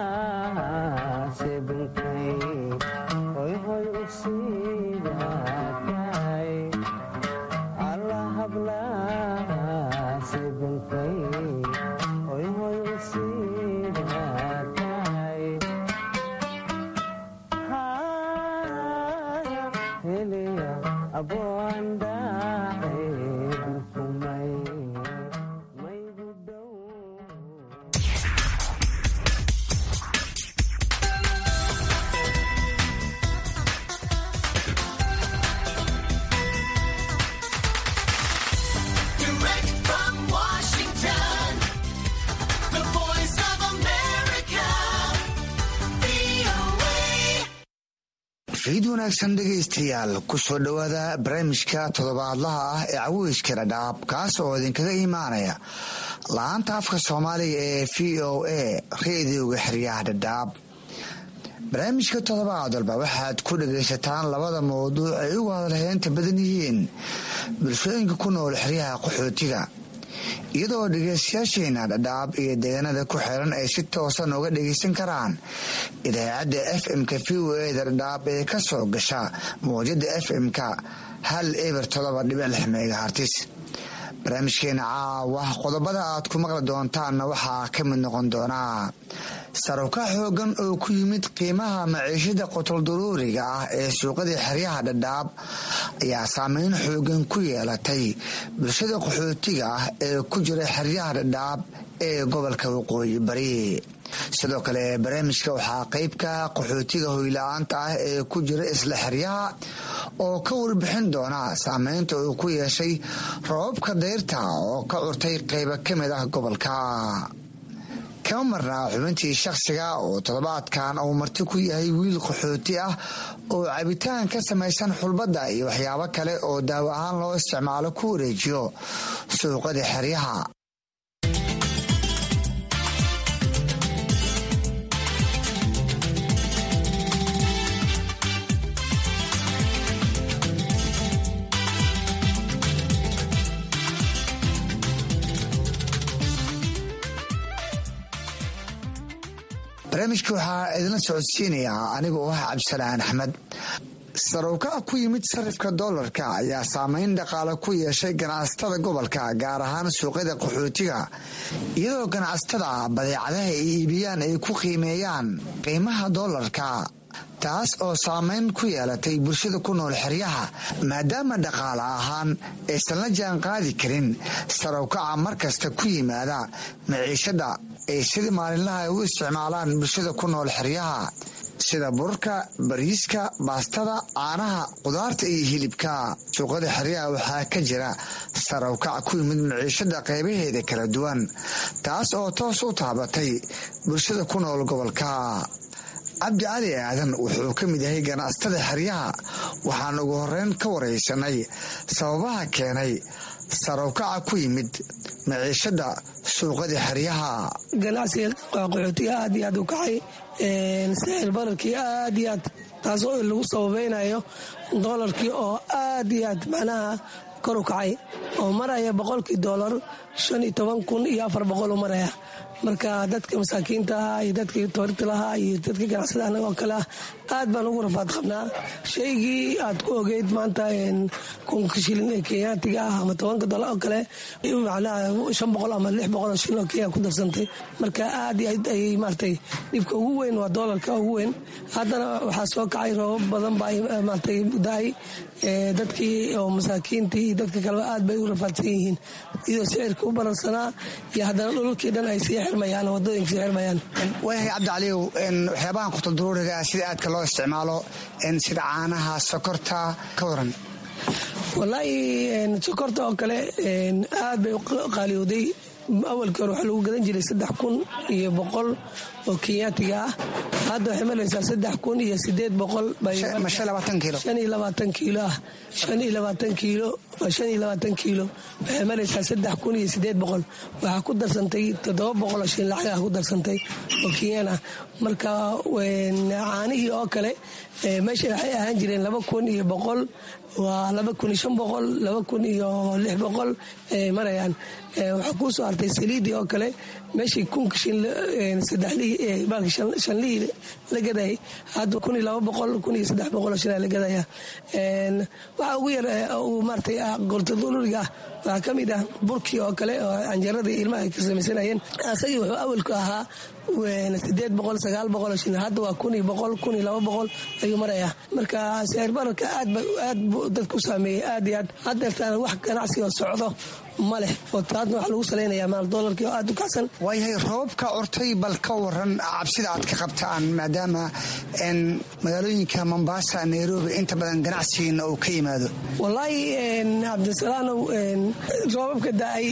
ciid wanaagsan dhegaystayaal kusoo dhowaada barnaamijka toddobaadlaha ah ee caweyska dhadhaab kaas oo idinkaga imaanaya la-aanta afka soomaaliga ee v o a reediyoga xeryaha dhadhaab barnaamijka toddobaad walba waxaad ku dhagaysataan labada mawduuc ay ugu hadalheynta badan yihiin bulshooyinka ku nool xeryaha qaxootiga iyadoo dhegaystayaasheena dhadhaab iyo deegaanada ku xiran ay si toosan uga dhagaysan karaan idaacadda f m-ka v o eda dhadhaab ee ka soo gasha mawjada f m-ka hal eber todoba dhibic lix megahartis barnaamijkeena caawa qodobada aad ku maqli doontaanna waxaa ka mid noqon doonaa saruka xoogan oo ku yimid qiimaha maciishada qotoldaruuriga ah ee suuqadii xeryaha dhadhaab ayaa saameyn xoogan ku yeelatay bulshada qaxootiga ah ee ku jira xeryaha dhadhaab ee gobolka waqooyi bari sidoo kale barnaamijka waxaa qeybka qaxootiga hoyla-aanta ah ee ku jira isla xeryaha oo ka warbixin doona saameynta uu ku yeeshay rababka dayrta oo ka curtay qeybo ka mid ah gobolka kama marnaa xubintii shakhsiga oo toddobaadkan uu marti ku yahay wiil qaxooti ah oo cabitaan ka samaysan xulbadda iyo waxyaabo kale oo daawo ahaan loo isticmaalo ku wareejiyo suuqada xeryaha barnaamijka waxaa idinla socodsiinayaa aniga oo ah cabdisalaan axmed sarowkaca ku yimid sarifka doolarka ayaa saameyn dhaqaale ku yeeshay ganacsatada gobolka gaar ahaan suuqyada qaxootiga iyadoo ganacsatada badeecadaha ay iibiyaan ay ku qiimeeyaan qiimaha doolarka taas oo saameyn ku yeelatay bulshada ku nool xeryaha maadaama dhaqaale ahaan aysan la jaan qaadi karin sarowkaca markasta ku yimaada maciishada ay sidii maalinlaha ay u isticmaalaan bulshada ku nool xeryaha sida burarka bariiska baastada caanaha qudaarta iyo hilibka suuqada xeryaha waxaa ka jira sarowkac ku yimid maciishada qaybaheeda kala duwan taas oo toos u taabatay bulshada ku nool gobolka cabdi cali aadan wuxuu ka mid yahay ganacsatada xeryaha waxaan ugu horeyn ka waraysanay sababaha keenay sarowkaca ku yimid maciishada suuqada xeryaha ganacsiga qaxootiga aad iyo aad u kacay sicir bararkii aad iyo aad taasoo lagu sababeynayo doolarkii oo aad iyo aad macnaha kor u kacay oo maraya boqolkii doolar shan iyo toban kun iyo afar boqol u maraya marka dadka masaakiinta ahaa iyo dadkii toorta lahaa iyo dadka ganacsada anaga oo kale ah aad baan ugu rafaad qabnaa shaygii aad ku ogeyd maanta kunka shilin ee kenyaatiga ah ama tobanka dolar oo kale macnaha shan boqol ama lix boqol oo shilin oo kenya ku darsantay marka aad iyo aad ayay maaragtay dhibka ugu weyn waa doolarka ugu weyn haddana waxaa soo kacay roobab badan baa maaragtay da-ay dadkii oo masaakiintii iyo dadka kaleba aad bay u rafaadsan yihiin iyadoo sicirka u baransanaa iyo haddana dhulalkii dhan ay sii xirmayaan wadooyinka sii xirmayaan waayahay cabdicaliyow waxyaabahan qutuldaruuriga sida aadka loo isticmaalo sida caanaha sokorta ka waran wallaahi sokorta oo kale aad bay u qaaliyowday awalkii hore waxaa lagu gadan jiray saddex kun iyo boqol oo kenyaatiga ah hadda waxay maraysaa saddex kun iyo sideed boqol shan iyo labaatan kiilo ah shan iyo labaatan kiilo shan iyo labaatan kiilo waxay maraysaa saddex kun iyo sideed boqol waxaa ku darsantay toddoba boqol oo shin lacag ah ku darsantay oo kenyaan ah marka caanihii oo kale meesha waxay ahaan jireen laba kun iyo boqol waa laba kun iyo shan boqol laba kun iyo lix boqol marayaan waxaa kuu soo hartay saliidii oo kale meeshii kunka shin saddexlihii baalkii shanlihii la gadayay hadda kun iyo laba boqol kun iyo saddex boqol oo shilaa la gadaya waxaa ugu yar uu maaratay qortaduluriga ah waxaa ka mid ah burkii oo kale oo canjaradii ilmaha ay ka samaysanayeen asagii wuxuu awalku ahaa sideed boqol sagaal boqol oo shilin hadda waa kun iyo boqol kun iyo laba boqol ayuu marayaa marka sicir bararka aad ba aad buu dadku saameeyey aad iyo aad haddeertaan wax ganacsi oo socdo ma leh oo taasna waxaa lagu salaynayaa maal doolarkii oo aad u kacsan waayahay roobka curtay bal ka waran cabsida aad ka qabtaan maadaama magaalooyinka mombasa nairobi inta badan ganacsigiina uu ka yimaado wallaahi cabdisalaanow roobabka da-ay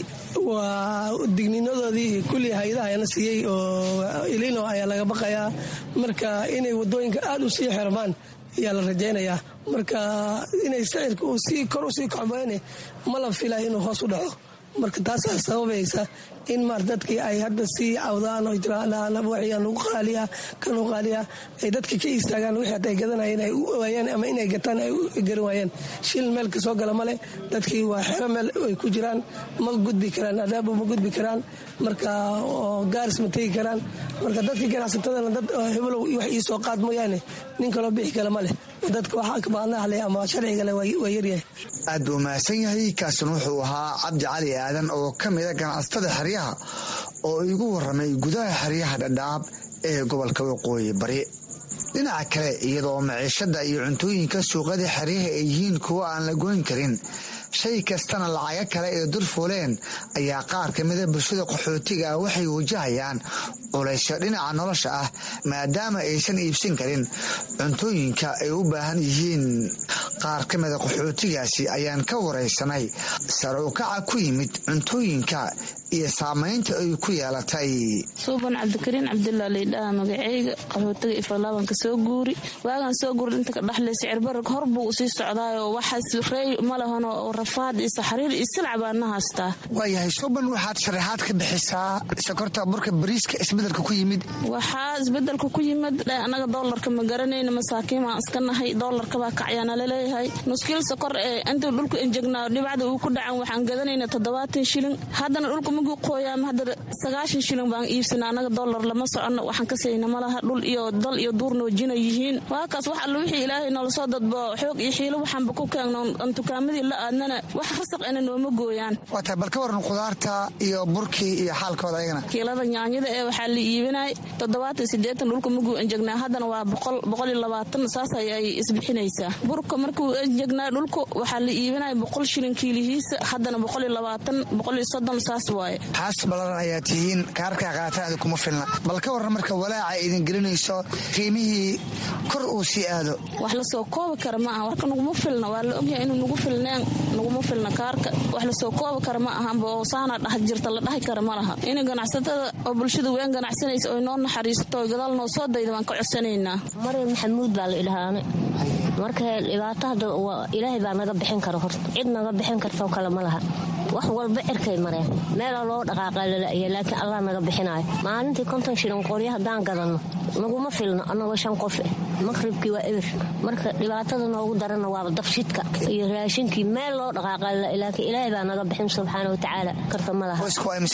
waa digniinadoodii kulli hay-adahana siiyey oo ilino ayaa laga baqayaa marka inay wadooyinka aad u sii xirmaan ayaa la rajaynayaa marka inay sicirka uu sii kor u sii kacboyne ma la filaya inuu hoos u dhaco marka taasaa sababaysa in maar dadkii ay hadda sii cawdaan oo jiraan wixii anugu qaaliya kanu qaaliya ay dadka ka istaagaan wixii hadda ay gadanayeen ay u waayeen ama inay gataan ay u garan waayeen shil meel ka soo gala male dadkii waa xero meel ay ku jiraan ma gudbi karaan adaabo ma gudbi karaan marka oo gaaris ma tegi karaan marka dadka ganacsatadana dad hebelow wax ii soo qaad mooyaane nin kaloo bixi kale ma leh dadka waxaa kabaanahle ama sharcigale waa yaryahay aad buu mahadsan yahay kaasina wuxuu ahaa cabdi cali aadan oo ka mida ganacsatada xeryaha oo igu waramay gudaha xeryaha dhadhaab ee gobolka waqooyi bari dhinaca kale iyadoo maciishada iyo cuntooyinka suuqyada xeryaha ay yihiin kuwo aan la goyn karin shay kastana lacago kale ee dur fuuleen ayaa qaar ka mida bulshada qaxootiga ah waxay wajahayaan culaysyo dhinaca nolosha ah maadaama aysan iibsan karin cuntooyinka ay u baahan yihiin qaar ka mida qaxootigaasi ayaan ka waraysanay sare u kaca ku yimid cuntooyinka iyo saamaynta ay ku yeelatay suuban cabdikariin cabdullah laydhaha magaceyga qaxootiga ifalaabanka soo guuri waagaan soo guuri inta ka dhaxlay sicirbarag hor buu usii socdaayoo waxaas rey ma lahano oo rafaad iyo saxriir iyo silca baana haystaa waayahay suuban waxaad sharaxaad ka bixisaa sokorta burka bariiska isbedelka ku yimid waxaa isbedelka ku yimid anaga doolarka ma garanayna masaakiin baan iska nahay doolarkabaa kacyaana laleeyahay nuskiil sokor ee intuu dhulku enjegnaa dhibacda uu ku dhacan waxaan gadanayna toddobaatan shilin haddana dhulka maguu qooyaama hadda sagaashan shilin baan iibsana anaga doolar lama socono waxaan ka sayna malaha dhul iyo dal iyo duurna wajina yihiin waakaas wax alla wixii ilaahay noola soo dadbo xoog iyo xiilo waxaanba ku keegno aan tukaamadii la aadnana wax rasaq ina nooma gooyaan waa tahay bal ka waran khudaarta iyo burkii iyo xaalkooda ayagana kiilada nyaanyada ee waxaa la iibinay toddobaatan sideetan dhulka maguu enjegnaa haddana waa boqol boqol iyo labaatan saas ayay isbixinaysaa burka markuu enjegnaa dhulka waxaa la iibinaya boqol shilin kiilihiisa haddana boqol iyo labaatan boqol iyo soddon saas waaye xaas ballaran ayaa tihiin kaarkaa qaataada kuma filna bal ka warran marka walaaca idin gelinayso qiimihii kor uu sii aado wax lasoo koobi kara ma aha warka naguma filna waa la ogyahay inuu nagu filneen naguma filna kaarka wax lasoo koobi kara ma ahanba oo saana dhax jirta la dhahi kara ma laha inay ganacsatada oo bulshada weyn ganacsanaysa oy noo naxariisato oy gadaal noo soo dayda waan ka codsanaynaa maryam maxamuud baa la idhahaane marka dhibaato hadda ilaahay baa naga bixin kara horta cid naga bixin kartoo kale ma laha wax walba cirkay mareen meelaa loo dhaqaaqa lala'ya laakiin allah naga bixinaayo maalintii konton shilin qoryo haddaan gadanno naguma filno annagoo shan qofe maqribkii waa eber marka dhibaatada noogu daranna waaba dafshidka iyo raashinkii meel loo dhaqaaqa laakiin ilaahay baa naga bixin subxaana watacaala karta ma laha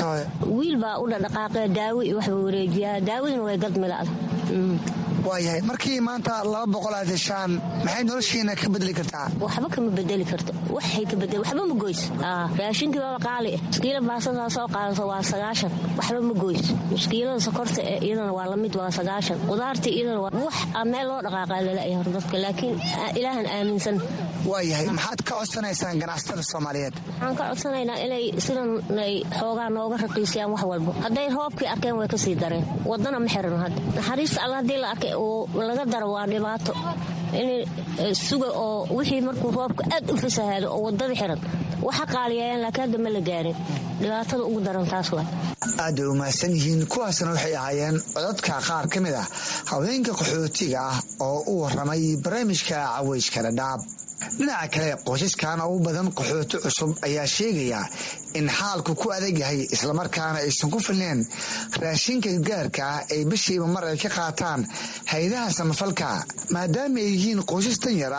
wiil baa u dhadhaqaaqee daawi iyo waxba wareejiyaa daawadina way gadmila'da waayahay markii maanta laba boqol aad heshaan maxay noloshiina ka bedeli kartaa waxba kama bedeli karto waxay ka bedeli waxba ma goys raashinkii baba qaali muskiila baasadaa soo qaadato waa sagaashan waxba ma goys muskiilada sokorta ee iyadana waa lamid waa sagaashan qudaarta iyadana waa wax meel loo dhaqaaqaa lala'ya hor dadka laakiin ilaahan aaminsan waayahay maxaad ka codsanaysaan ganacsatada soomaaliyeed waxaan ka codsanaynaa inay sidan ay xoogaa nooga raqiisayaan wax walbo hadday roobkii arkeen way kasii dareen wadana ma xirano hadda naxariista alla hadii la arkay laga daro waa dhibaato in suga oo wixii markuu roobka aad u fasahaado oo wadada xiran waxa qaaliyaayaan laakiin hadda ma la gaarin dhibaatada ugu daran taas waa aad bay u mahadsan yihiin kuwaasna waxay ahaayeen codadka qaar ka mid ah haweenka qaxootiga ah oo u waramay barnaamijka caweyska dhadhaab dhinaca kale qoysaskan ugu badan qaxooti cusub ayaa sheegaya in xaalku ku adag yahay islamarkaana aysan ku filneen raashinka gaarka ah ay bishiiba mar ay ka qaataan hay-adaha samafalka maadaama ay yihiin qoysas dan yar ah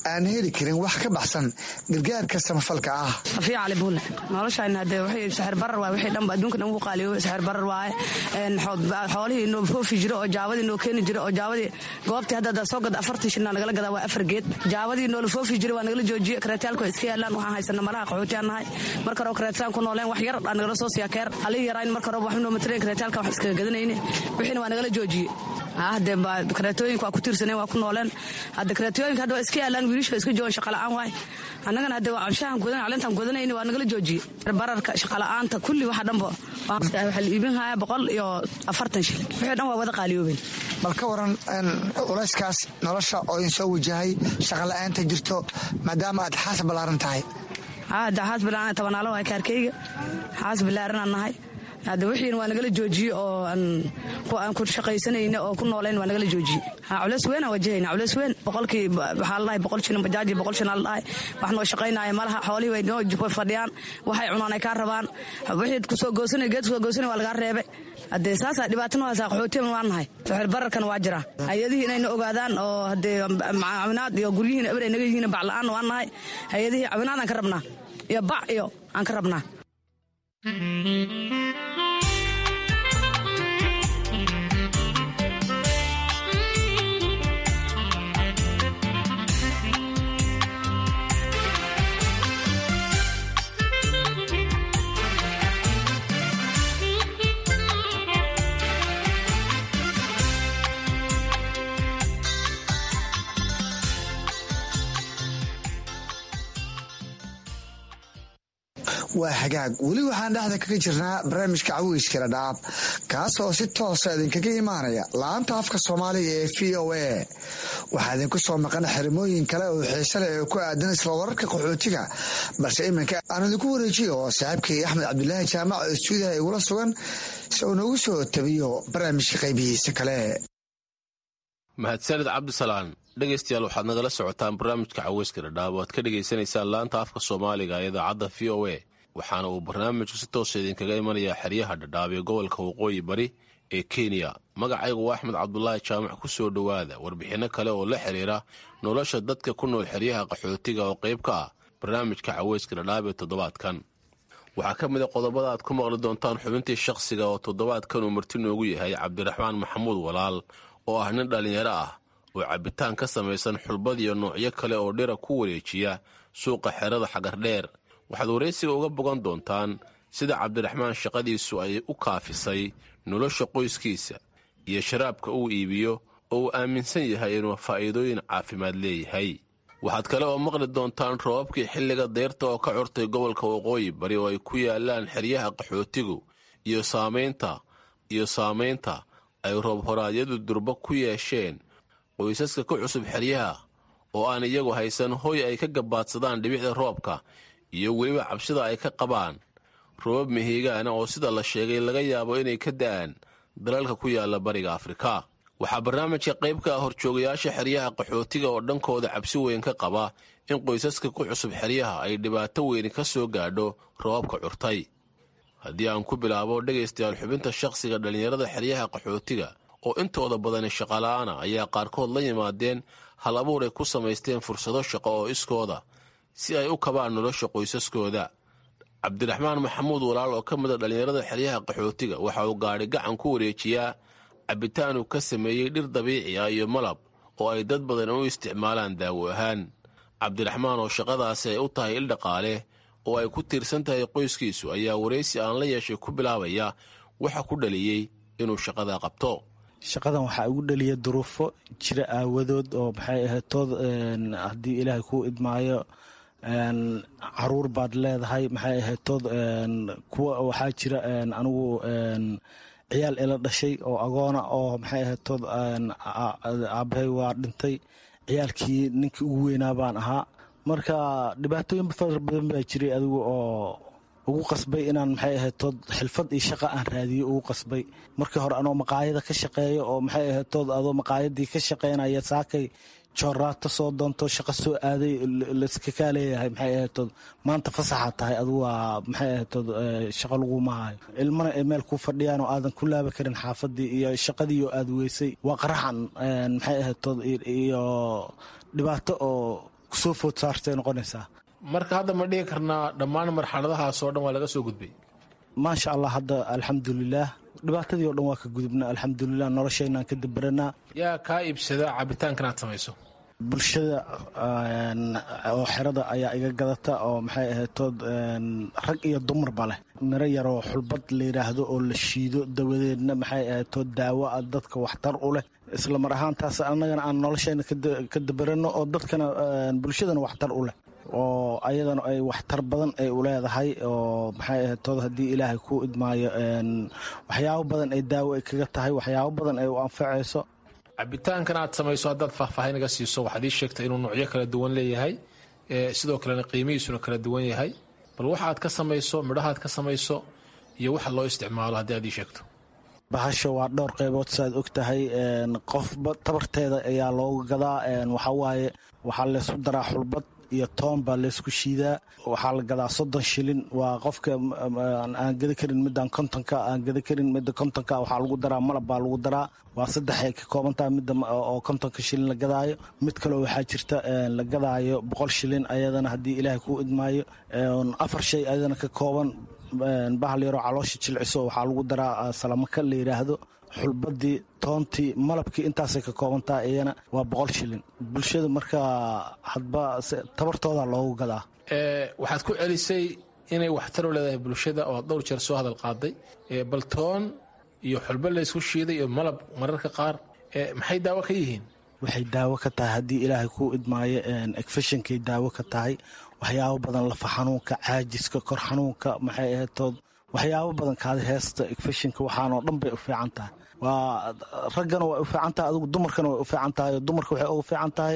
aan heli karin wax ka baxsan gargaarka samafalka ah afiya cali buule noloshayna hadee wixii saxir barar waaye wixii dhanba adduunka dhan ugu qaaliyo saxir barar waaye xoolihii noo foofi jiro oo jaabadii noo keeni jiro oo jaabadii goobtii hadda soo gada afartii shilna nagala gadaa waa afar geed jaabadii noola foofi jiro waa nagala joojiye kareetaalku waa iska yaalaan waxaan haysana malaha qaxootiyan nahay marka hore kareetaan ku nooleen wax yar aa nagala soo siiya keer halii yaraayn marka hore waxba noo matareen kareetaalka wax iskaga gadanayne wixiina waa nagala joojiye hadee kareetooyinka waa ku tiirsaneen waa ku nooleen hadda kareetooyinka hadda waa iska yaalaan wiilisha iska joogan shaqala'aan waay annagana hadde waa anshahan gudan calintaan gudanayni waa nagala joojiye bararka shaqala'aanta kulli waxa dhanba waxaa la iibin haya boqol iyo afartan shil wixii dhan waa wada qaaliyoobeen bal ka waran culayskaas nolosha oo idin soo wajahay shaqala'aanta jirto maadaama aad xaas ballaaran tahay hadda xaas ballaaran tabanaalo waay kaarkeyga xaas ballaaranaan nahay hadda wixiina waa nagala joojiye oo aan ku shaqaysanayna oo ku noolayn waa nagala joojiye culeys weyn aan wajahayna culeys weyn boqolkii waxaa la dhahay boqol shilin bajaaji boqol shilin la dhahay wax noo shaqaynaya malaha xoolihii way noo fadhiyaan waxay cunaan ay kaa rabaan wixii kusoo goosanay geed kusoo goosanay waa lagaa reebay haddee saasaa dhibaatana waa saa qaxootiyan waan nahay saxir bararkan waa jira hay-adihii inayna ogaadaan oo haddee caawinaad iyo guryihiina eber ay naga yihiin bac la-aan waan nahay hay-adihii caawinaad aan ka rabnaa iyo bac iyo aan ka rabnaa waa hagaag weli waxaan dhexda kaga jirnaa barnaamijka cawiyskala dhaab kaas oo si toosa idinkaga imaanaya laanta afka soomaaliga ee v o a waxaa idinku soo maqan xerimooyin kale oo xiise leh oo ku aadan isla wararka qaxootiga balse iminka aan idinku wareejiyo oo saaxiibkay axmed cabdulaahi jaamac oo istuudiyaha igula sugan si uu noogu soo tabiyo barnaamijka qaybihiisa kale mahadsanid cabdisalaan dhegaystayaal waxaad nagala socotaan barnaamijka caweyska dhadhaab oo aad ka dhagaysanaysaan laanta afka soomaaliga ee idaacadda v o a waxaana uu barnaamijku si toosa idinkaga imanayaa xeryaha dhadhaab ee gobolka waqooyi bari ee kenya magacaygu waa axmed cabdulaahi jaamac ku soo dhowaada warbixinno kale oo la xiriira nolosha dadka ku nool xeryaha qaxootiga oo qayb ka ah barnaamijka caweyska dhadhaab ee toddobaadkan waxaa ka mid a qodobada aad ku maqli doontaan xubintii shakhsiga oo toddobaadkan uu marti noogu yahay cabdiraxmaan maxamuud walaal oo ah nin dhallinyaro ah oo cabbitaan ka samaysan xulbad iyo noocyo kale oo dhira ku wareejiya suuqa xerada xagardheer waxaad waraysiga uga bogan doontaan sida cabdiraxmaan shaqadiisu ay u kaafisay nolosha qoyskiisa iyo sharaabka uu iibiyo oo uu aaminsan yahay inuu faa'iidooyin caafimaad leeyahay waxaad kale oo maqli doontaan roobabkii xilliga deyrta oo ka curtay gobolka waqooyi bari oo ay ku yaalaan xeryaha qaxootigu iyo saamaynta iyo saamaynta ay roob horaadyadu durba ku yeesheen qoysaska ka cusub xeryaha oo aan iyagu haysan hoy ay ka gabaadsadaan dhibicda roobka iyo weliba cabsida ay ka qabaan roobab mihigaana oo sida la sheegay laga yaabo inay ka da'aan dalalka ku yaala bariga afrika waxaa barnaamijka qayb ka ah horjoogayaasha xeryaha qaxootiga oo dhankooda cabsi weyn ka qaba in qoysaska ku cusub xeryaha ay dhibaato weyni ka soo gaadho roobabka curtay haddii aan ku bilaabo dhegaystayaal xubinta shakhsiga dhallinyarada xeryaha qaxootiga oo intooda badani shaqala'aana ayaa qaarkood la yimaadeen hal abuur ay ku samaysteen fursado shaqo oo iskooda si ay u kabaan nolosha qoysaskooda cabdiraxmaan maxamuud walaal oo ka mid a dhallinyarada xeryaha qaxootiga waxa uu gaadhi gacan ku wareejiyaa cabbitaan uu ka sameeyey dhir dabiici ah iyo malab oo ay dad badan u isticmaalaan daawo ahaan cabdiraxmaan oo shaqadaasi ay u tahay il dhaqaale oo ay ku tiirsan tahay qoyskiisu ayaa waraysi aan la yeeshay ku bilaabaya waxa ku dhaliyey inuu shaqadaa qabto shaqadan waxaa igu dhaliya duruufo jira aawadood oo maxay ahaytood haddii ilaahay kuu idmaayo caruur baad leedahay maxay ahaytood kuwa waxaa jira anigu ciyaal ila dhashay oo agoona oo maxay ahaytood aabahay waa dhintay ciyaalkii ninkii ugu weynaa baan ahaa marka dhibaatooyin fara badan baa jiray adigu oo ugu qasbay inaan maxay ahaytood xilfad iyo shaqa aan raadiyo ugu qasbay markii hore anoo maqaayada ka shaqeeyo oo maxay ahaytood adoo maqaayadii ka shaqeynaya saakay jooraato soo doonto shaqo soo aaday laskakaa leeyahay maxay ahaytood maanta fasaxa tahay adigu waa maxay ahaytood shaqo laguma hayo ilmana ay meel ku fadhiyaan oo aadan ku laaba karin xaafadii iyo shaqadii oo aad weysay waa qaraxan maxay ahaytood iyo dhibaato oo kusoo food saartay noqonaysaa marka hadda ma dhihi karnaa dhammaan marxaladahaasoo dhan waa laga soo gudbay maasha allah hadda alxamdulilaah dhibaatadii o dhan waa ka gudubna alxamdulilah noloshaynaan ka dabaranaa yaa kaa iibsada cabitaankan aad samayso bulshada oo xerada ayaa iga gadata oo maxay ahaytood rag iyo dumarba leh miro yaroo xulbad la yidhaahdo oo la shiido dawadeedna maxay ahaytood daawo a dadka waxtar u leh isla mar ahaantaas annagana aan noloshayna ka dabaranno oo dadkana bulshadana waxtar u leh oo ayadana ay waxtar badan ay u leedahay oo maxay ahaytood haddii ilaahay ku idmaayo waxyaabo badan ay daawo ay kaga tahay waxyaabo badan ay u anfacayso cabitaankan aad samayso haddaad faahfaahin naga siiso waxaad ii sheegtay inuu nuucyo kala duwan leeyahay sidoo kalena qiimihiisuna kala duwan yahay bal waxa aad ka samayso midhaha aad ka samayso iyo waxa loo isticmaalo haddii aad ii sheegto bahasha waa dhowr qaybood saaad og tahay qofba tabarteeda ayaa looga gadaa waxawaaye waxaa laysu daraa xulbad iyo toon baa laysku shiidaa waxaa la gadaa soddon shilin waa qofka aan gada karin midaan kontonka aan gada karin midda kontonka waxaa lagu daraa malab baa lagu daraa waa saddexay ka koobantaha midda oo kontonka shilin la gadaayo mid kaleo waxaa jirta la gadaayo boqol shilin ayadana haddii ilaahay kuu idmaayo afar shay ayadana ka kooban bahal yaroo caloosha jilciso waxaa lagu daraa salamaka la yidhaahdo xulbadii toontii malabkii intaasay ka koobantaha iyana waa boqol shilin bulshada markaa hadba tabartooda loogu gadaa waxaad ku celisay inay waxtar u leedahay bulshada oo dhowr jeer soo hadal qaaday bal toon iyo xulba laysku shiiday iyo malab mararka qaar maxay daawo ka yihiin waxay daawo ka tahay haddii ilaahay kuu idmaayo efeshonkay daawo ka tahay waxyaabo badan lafa xanuunka caajiska kor xanuunka maxay ahaytood waxyaabo badan kaada heesta efeshinka waxaanoo dhan bay u fiican tahay waa raggana way u fiican tahay adigu dumarkana way u fiican tahay dumarka waxay ugu fiican tahay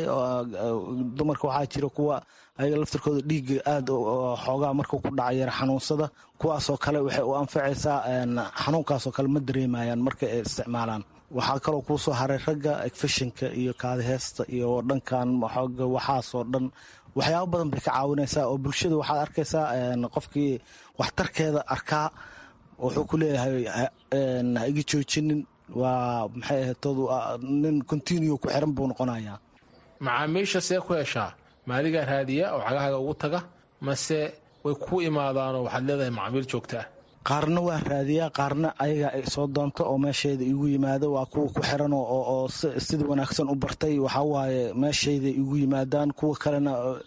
dumarka waxaa jira kuwa ayaga laftirkooda dhiigga aad xoogaa markuu ku dhaca yara xanuunsada kuwaasoo kale waxay u anfacaysaa xanuunkaasoo kale ma dareemayaan marka ay isticmaalaan waxaa kaloo kuu soo haray ragga efeshinka iyo kaada heesta iyo dhankan waxaasoo dhan waxyaabo badan bay ka caawinaysaa oo bulshada waxaad arkaysaa qofkii waxtarkeeda arkaa wuxuu ku leeyahay ha iga joojinin waa maxay ahaytood nin continue ku xiran buu noqonayaa macaamiisha see ku heshaa maaligaa raadiya oo cagahaaga ugu taga mase way ku imaadaanoo waxaad leedahay macaamiil joogta ah qaarna waa raadiyaa qaarna ayaga ay soo doonto oo meeshayda igu yimaado waa kuwa ku xiran oo sida wanaagsan u bartay waxawaaye meeshayda igu yimaadaan kuwa kalena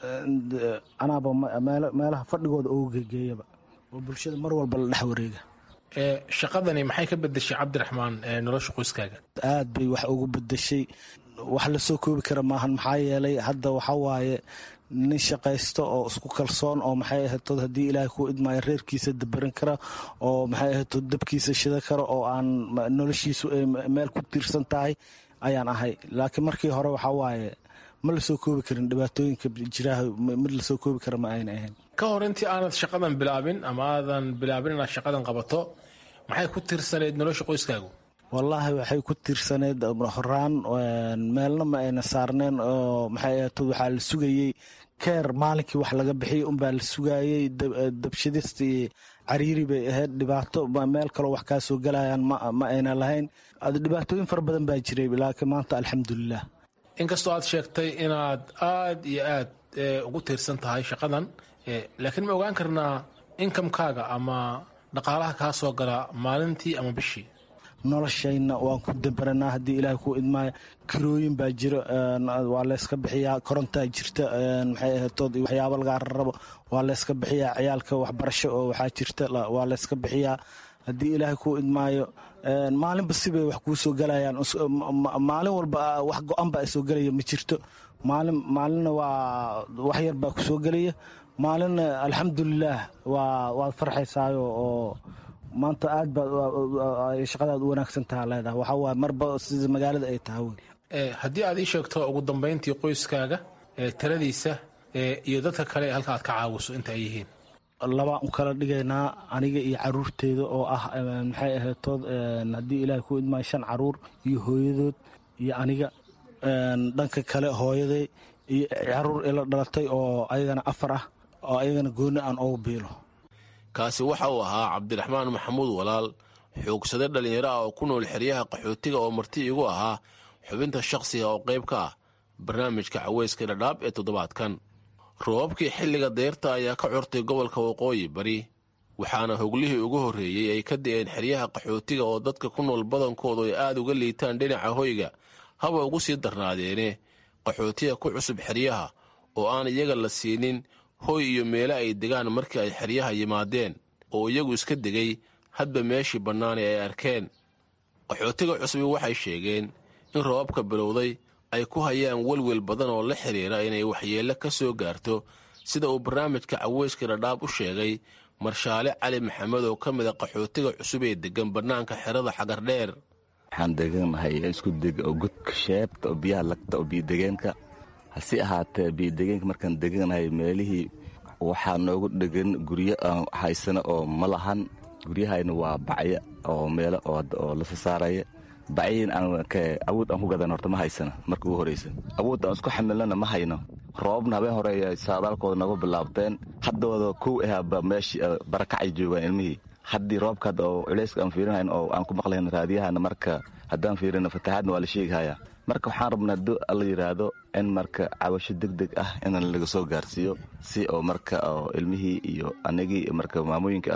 anaaba meelaha fadhigooda ugu gegeeyaba oo bulshada mar walba la dhex wareega shaqadani maxay ka bedeshay cabdiraxmaan nolosha qoyskaaga aad bay wax ugu bedeshay wax lasoo koobi kara maahan maxaa yeelay hadda waxawaaye nin shaqaysto oo isku kalsoon oo maxay ahaytood haddii ilaahay kuu idmaayo reerkiisa dabaran kara oo maxay ahaytood dabkiisa shida kara oo aan noloshiisu ay meel ku tiirsan tahay ayaan ahay laakiin markii hore waxaa waaye ma lasoo koobi karin dhibaatooyinka jiraaha mid lasoo koobi kara ma ayna ahayn ka hor intii aanad shaqadan bilaabin ama aadan bilaabin inaad shaqadan qabato maxay ku tiirsaneyd nolosha qoyskaagu wallaahi waxay ku tiirsaneyd horaan meelna ma ayna saarneen oo maxay ahaytood waxaa la sugayey keer maalinkii wax laga bixiyey unbaa la sugaayey dabshadistii cariiri bay ahayd dhibaato meel kaloo wax kaa soo galayaan ma ayna lahayn dhibaatooyin fara badan baa jiray laakiin maanta alxamdulilah inkastoo aad sheegtay inaad aad iyo aad ugu tiirsan tahay shaqadan laakiin ma ogaan karnaa inkamkaaga ama dhaqaalaha kaa soo gala maalintii ama bishii noloshayna waan ku dabaranaa haddii ilaahay kuu idmaayo kirooyin baa jiro waa layska bixiyaa korontaa jirta maxay ahaytood waxyaabo lagaa rarabo waa layska bixiyaa ciyaalka waxbarasho oo waxaa jirta waa layska bixiyaa haddii ilaahay kuu idmaayo maalinba sibay wax kuu soo galayaan maalin walba wax go-an baa soo gelaya ma jirto maalin maalinna waa wax yar baa ku soo gelaya maalinna alxamdulilaah waa waad farxaysaayo oo maanta aad baad shaqadaad u wanaagsan taha leedahay waxaa waaye marba sida magaalada ay tahay wey haddii aad ii sheegto ugu dambayntii qoyskaaga tiradiisa iyo dadka kale halka aad ka caawiso inta ay yihiin labaan u kala dhigaynaa aniga iyo caruurteeda oo ah maxay ahaytood haddii ilaahay ku idmaayo shan caruur iyo hooyadood iyo aniga dhanka kale hooyaday iyo caruur ila dhalatay oo ayagana afar ah oo ayagana gooni aan ogu biilo kaasi waxa uu ahaa cabdiraxmaan maxamuud walaal xoogsade dhallinyaro ah oo ku nool xeryaha qaxootiga oo marti igu ahaa xubinta shakhsiga oo qayb ka ah barnaamijka caweyska dhadhaab ee toddobaadkan roobabkii xilliga deyrta ayaa ka curtay gobolka waqooyi bari waxaana hoglihii ugu horreeyey ay ka da'een xeryaha qaxootiga oo dadka ku nool badankoodu ay aad uga liitaan dhinaca hoyga haba ugu sii darnaadeene qaxootiga ku cusub xeryaha oo aan iyaga la siinin hoy iyo meele ay degaan markii ay xeryaha yimaadeen oo iyagu iska degay hadba meeshii bannaani ay arkeen qaxootiga cusubi waxay sheegeen in roobabka bilowday ay ku hayaan welwel badan oo la xidhiira inay waxyeello ka soo gaarto sida uu barnaamijka caweyska dhadhaab u sheegay marshaale cali maxamed oo ka mid a qaxootiga cusub ee deggan bannaanka xerada xagardheer waxaan deganahay isku deg oo gudka sheebta oo biyaha lagta oo biyodegeenka hase ahaatee biyodegeenka markaan deganahay meelihii waxaa noogu dhegan guryo aan haysano oo ma lahan guryahayna waa bacyo oo meelo oo la sasaaraya bacyiin awood aan ku gadan horta ma haysana marka ugu horeysa awood aan isku xamilnana ma hayno roobabna habeen hore saadaalkooda nagu bilaabteen haddooda kow ahaaba meeshii barakacay joogaan ilmihii haddii roobka hadda oo culeyska aan fiirinahayn oo aan ku maqlahayn raadiyahana marka haddaan fiirino fatahaadna waa la sheegahaya marka waxaan rabnaa hadduu alla yidhaahdo in marka cabasho deg deg ah in laga soo gaarsiiyo si oo marka ilmihii iyo anigii marka maamooyinka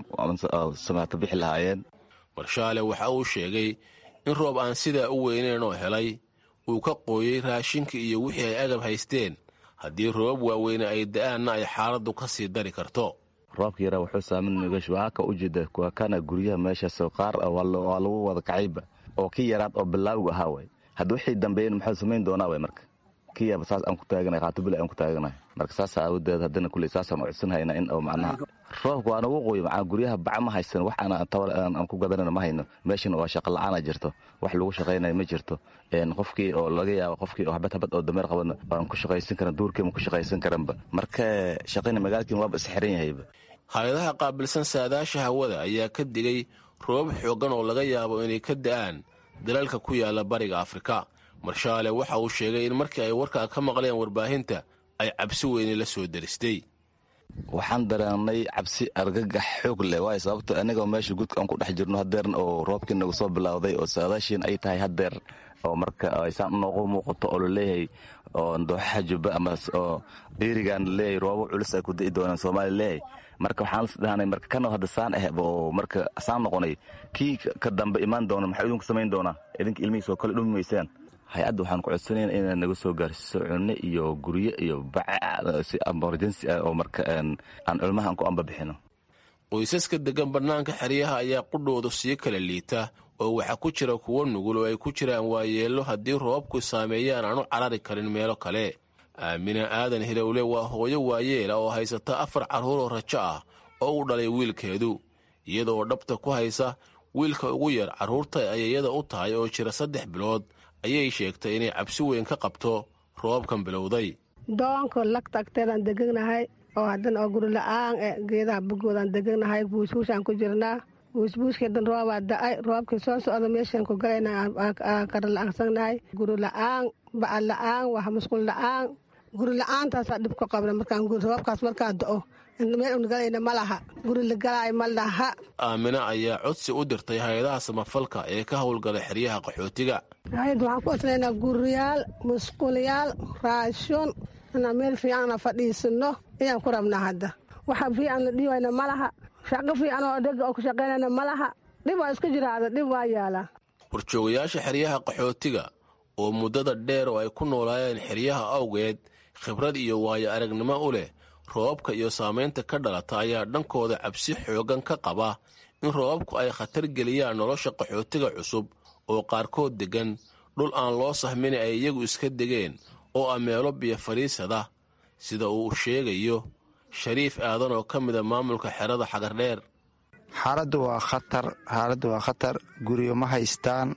samaato bixi lahaayeen marshaale waxa uu sheegay in roob aan sidaa u weyneyn oo helay uu ka qooyey raashinka iyo wixii ay agab haysteen haddii roobab waaweyne ay da'aanna ay xaaladdu ka sii dari karto roobka yaraa wuxuu saamin waxaa ka ujeeda kuwa kana guryaha meeshaas qaar waa lagu wada kacayba oo ki yaraad oo bilaawga ahaa way hadda wixii dambeeyen maxuu samayn doonaa way marka kiyaba saas aan ku taaganahay qaatobila aan ku taaganahay marka saasa aawadeed haddana kuley saasaan codsanhayna in oo macnaha roobka waa nagu qoyo macaa guryaha baca ma haysan wax aan tabar aan ku gadanana ma hayno meeshana waa shaqa la-aana jirto wax lagu shaqaynayo ma jirto qofkii oo laga yaabo qofkii oo habad habad oo dameer qabana aan ku shaqaysan karan duurkiima ku shaqaysan karanba marka shaqayna magaalkiin waaba isxiran yahayba hay-adaha qaabilsan saadaasha hawada ayaa ka digay roobab xooggan oo laga yaabo inay ka da'aan dalalka ku yaala bariga afrika marshaale waxa uu sheegay in markii ay warkaa ka maqleen warbaahinta ay cabsi weyne la soo deristay waxaan dareennay cabsi argagax xoog leh waayo sababto anigoo meesha gudka aan ku dhex jirno hadeern oo roobkii nagu soo bilowday oo saadaashiin ay tahay hadeer oo marka aysaan noogu muuqato oo laleeyahay oo dooxaha jubba ama oo dhiirigaan laleeyahay roobo culus ay ku da'i doonaan soomaaliya leeyahay marka waxaan isdhahnay marka kanoo hadda saan ah oo marka saan noqonay kii ka dambe imaan doona maxaa idinku samayn doonaa idinka ilmihiis oo kale dhumi maysaan hay-adda waxaan ku codsanayna inay naga soo gaarsiiso cunno iyo guryo iyo baca si emergency ah oo marka aan ilmahan ku ambabixino qoysaska deggan bannaanka xeryaha ayaa qudhoodu sii kala liita oo waxaa ku jira kuwo nugul oo ay ku jiraan waayeello haddii roobabku saameeyaan aan u carari karin meelo kale aamina aadan hilowle waa hooyo waayeela oo haysata afar carruuroo rajo ah oo u dhalay wiilkeedu iyadaoo dhabta ku haysa wiilka ugu yar carruurta ayayada u tahay oo jira saddex bilood ayay sheegtay inay cabsi weyn ka qabto roobabkan bilowday doonka lagta agteedaan deganahay oo haddana oo guri la-aan e geedaha bogoodaan deganahay buusbuusaan ku jirnaa buusbuuskeedan roobaa da-ay roobkii soo socda meeshaan ku galayna kara la-aansannahay guri la-aan baca la-aan wax musqul la-aan guri la-aantaasaa dhib ku qabna markaan roobkaas markaa do-o meel unagalayna ma laha guri la galaayo ma laha aamina ayaa codsi u dirtay hay-adaha samafalka ee ka howlgala xeryaha qaxootiga hay-adda waxaan ku codsanaynaa guriyaal musqulyaal raashin inaan meel fiicana fadhiisano ayaan ku rabnaa hadda waxa fiican la dhiibayna ma laha shaqo fiican oo dhega oo ku shaqaynayna ma laha dhib waa iska jiraada dhib waa yaalaa horjoogayaasha xeryaha qaxootiga oo muddada dheer oo ay ku noolaayeen xeryaha awgeed khibrad iyo waayo aragnimo u leh roobabka iyo saamaynta ka dhalata ayaa dhankooda cabsi xooggan ka qaba in roobabku ay khatar geliyaan nolosha qaxootiga cusub oo qaarkood deggan dhul aan loo sahmini ay iyagu iska degeen oo ah meelo biyo fadhiisada sida uu sheegayo shariif aadan oo ka mida maamulka xerada xagardheer xaaladdu waa khatar xaaladdu waa khatar guryo ma haystaan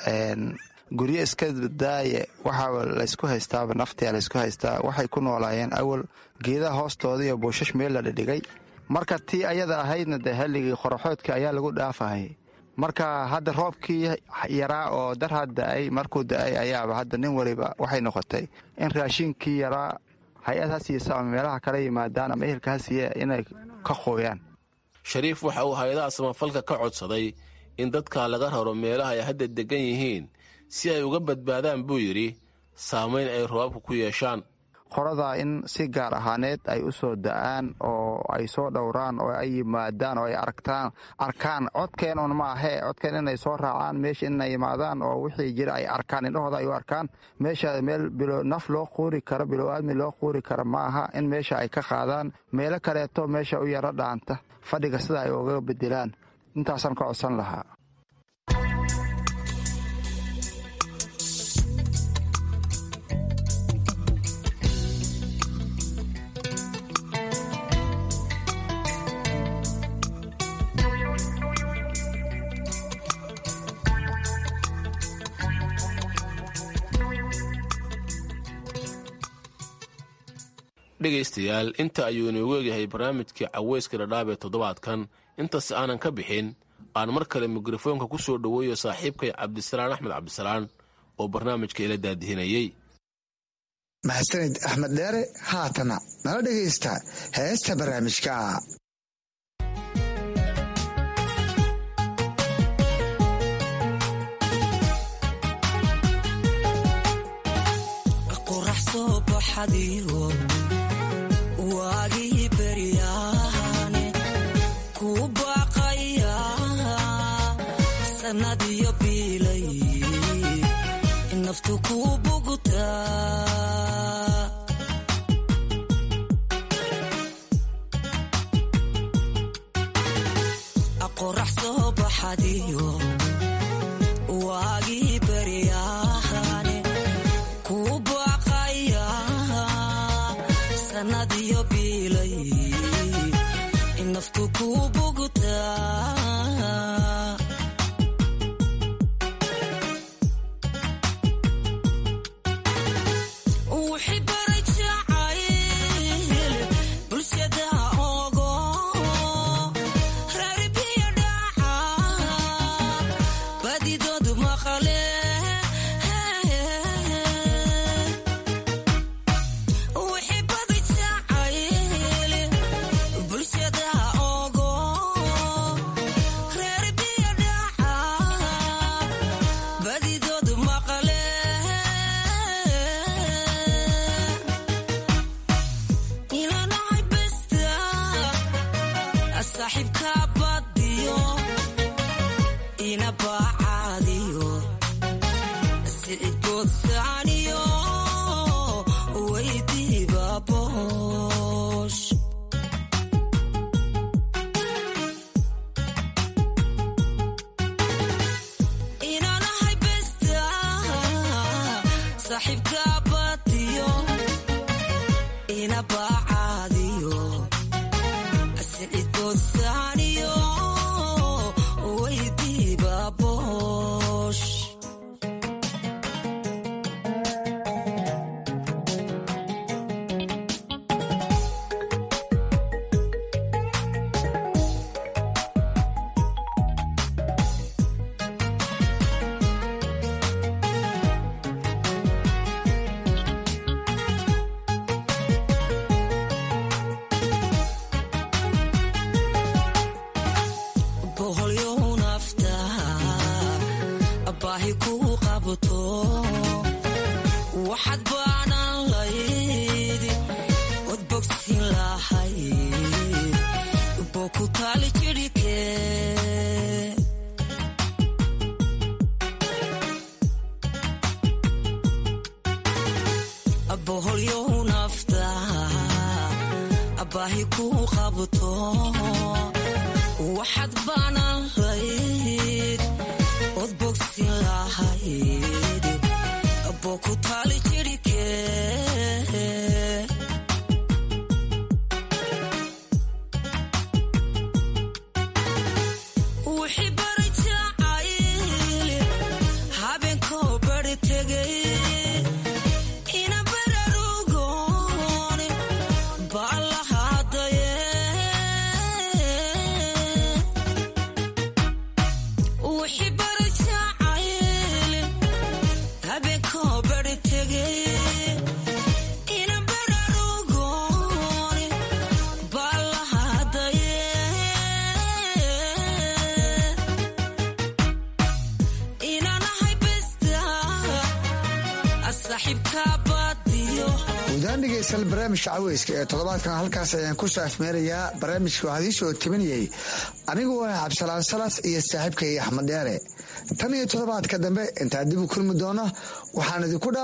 guryo iska daaye waxaa laysku haystaaba naftia laysku haystaa waxay ku noolaayeen awal geedaha hoostooda iyo buushash meel la dhidhigay marka tii ayada ahaydna dee halligii qoraxoodka ayaa lagu dhaafahayay marka hadda roobkii yaraa oo darhad da-ay markuu da-ay ayaaba hadda nin waliba waxay noqotay in raashinkii yaraa hay-ad ha siisa ama meelaha kala yimaadaan ama ehelka ha siiya inay ka qooyaan shariif waxa uu hay-adaha samafalka ka codsaday in dadka laga raro meelaha ay hadda deggan yihiin si ay uga badbaadaan buu yidhi saamayn ay roobabku ku yeeshaan qorada in si gaar ahaaneed ay u soo da-aan oo ay soo dhowraan oo ay yimaadaan oo ay aragtaan arkaan codkeen un ma ahee codkeen inay soo raacaan meesha inay yimaadaan oo wixii jira ay arkaan indhahooda ay u arkaan meesha meel naf loo quuri karo bilow-aadmi loo quuri karo ma aha in meesha ay ka qaadaan meelo kaleeto meesha u yaro dhaanta fadhiga sida ay uga bedelaan intaasaan ka codsan lahaa dhegaystayaal inta ayuu inoogu egyahay barnaamijkii caweyska dhadhaab ee toddobaadkan intaas aanan ka bixin aan mar kale mikrofoonka ku soo dhoweeyo saaxiibkay cabdisalaan axmed cabdisalaan oo barnaamijka ila daadihinayey mahadsanid axmed dheere haatana nala dhegaysta heesta barnaamijka waagii beryaane ku baaqaya sannadiyo biilay naftu ku bugtaa qorax soo baxadiyo waagii beryaane ku baaqaya sanadiyo biilay naftu ku bugtaa wixii baray jacayl bulshada ogo reeribiyo dhaca badidoodu maqale wixii badi jacayl bulshada ogo reeribiyo dhaca badidoodu maqale ilanahay besta saaxiibka badiyo ina baacaadiyo sicibkoodsaaniyo weydiiba boosh inanahay besta saaxiibka badiyo ina baacaadiyo sicibkoodsaaniyo weydiiba boosh boholyow nafta baahi ku qabto waxaad baanan layd od bogsin lahayd boo ku taali jidhike boholyow nafta baahi ku qabto waxaad baanan layd od bogsin lahayd boo ku taali jidhike wixii bari jacayl habeenkoo bari tegay ina bararugoon baa lahaadaye wixii bari jacayl habeenkoo bari tegay ina bararugoon baa lahaadaye inanahay besta asaxibka badiyo guudaan dhegeystayaal barnaamijka caweyska ee toddobaadkan halkaas ayaan ku saafmeerayaa barnaamijka waxaa idiin soo tabinayay anigu ah cabdisalaan salas iyo saaxiibkay axmed dheere tan iyo toddobaadka dambe intaan dib u kulmi doono waxaan idinku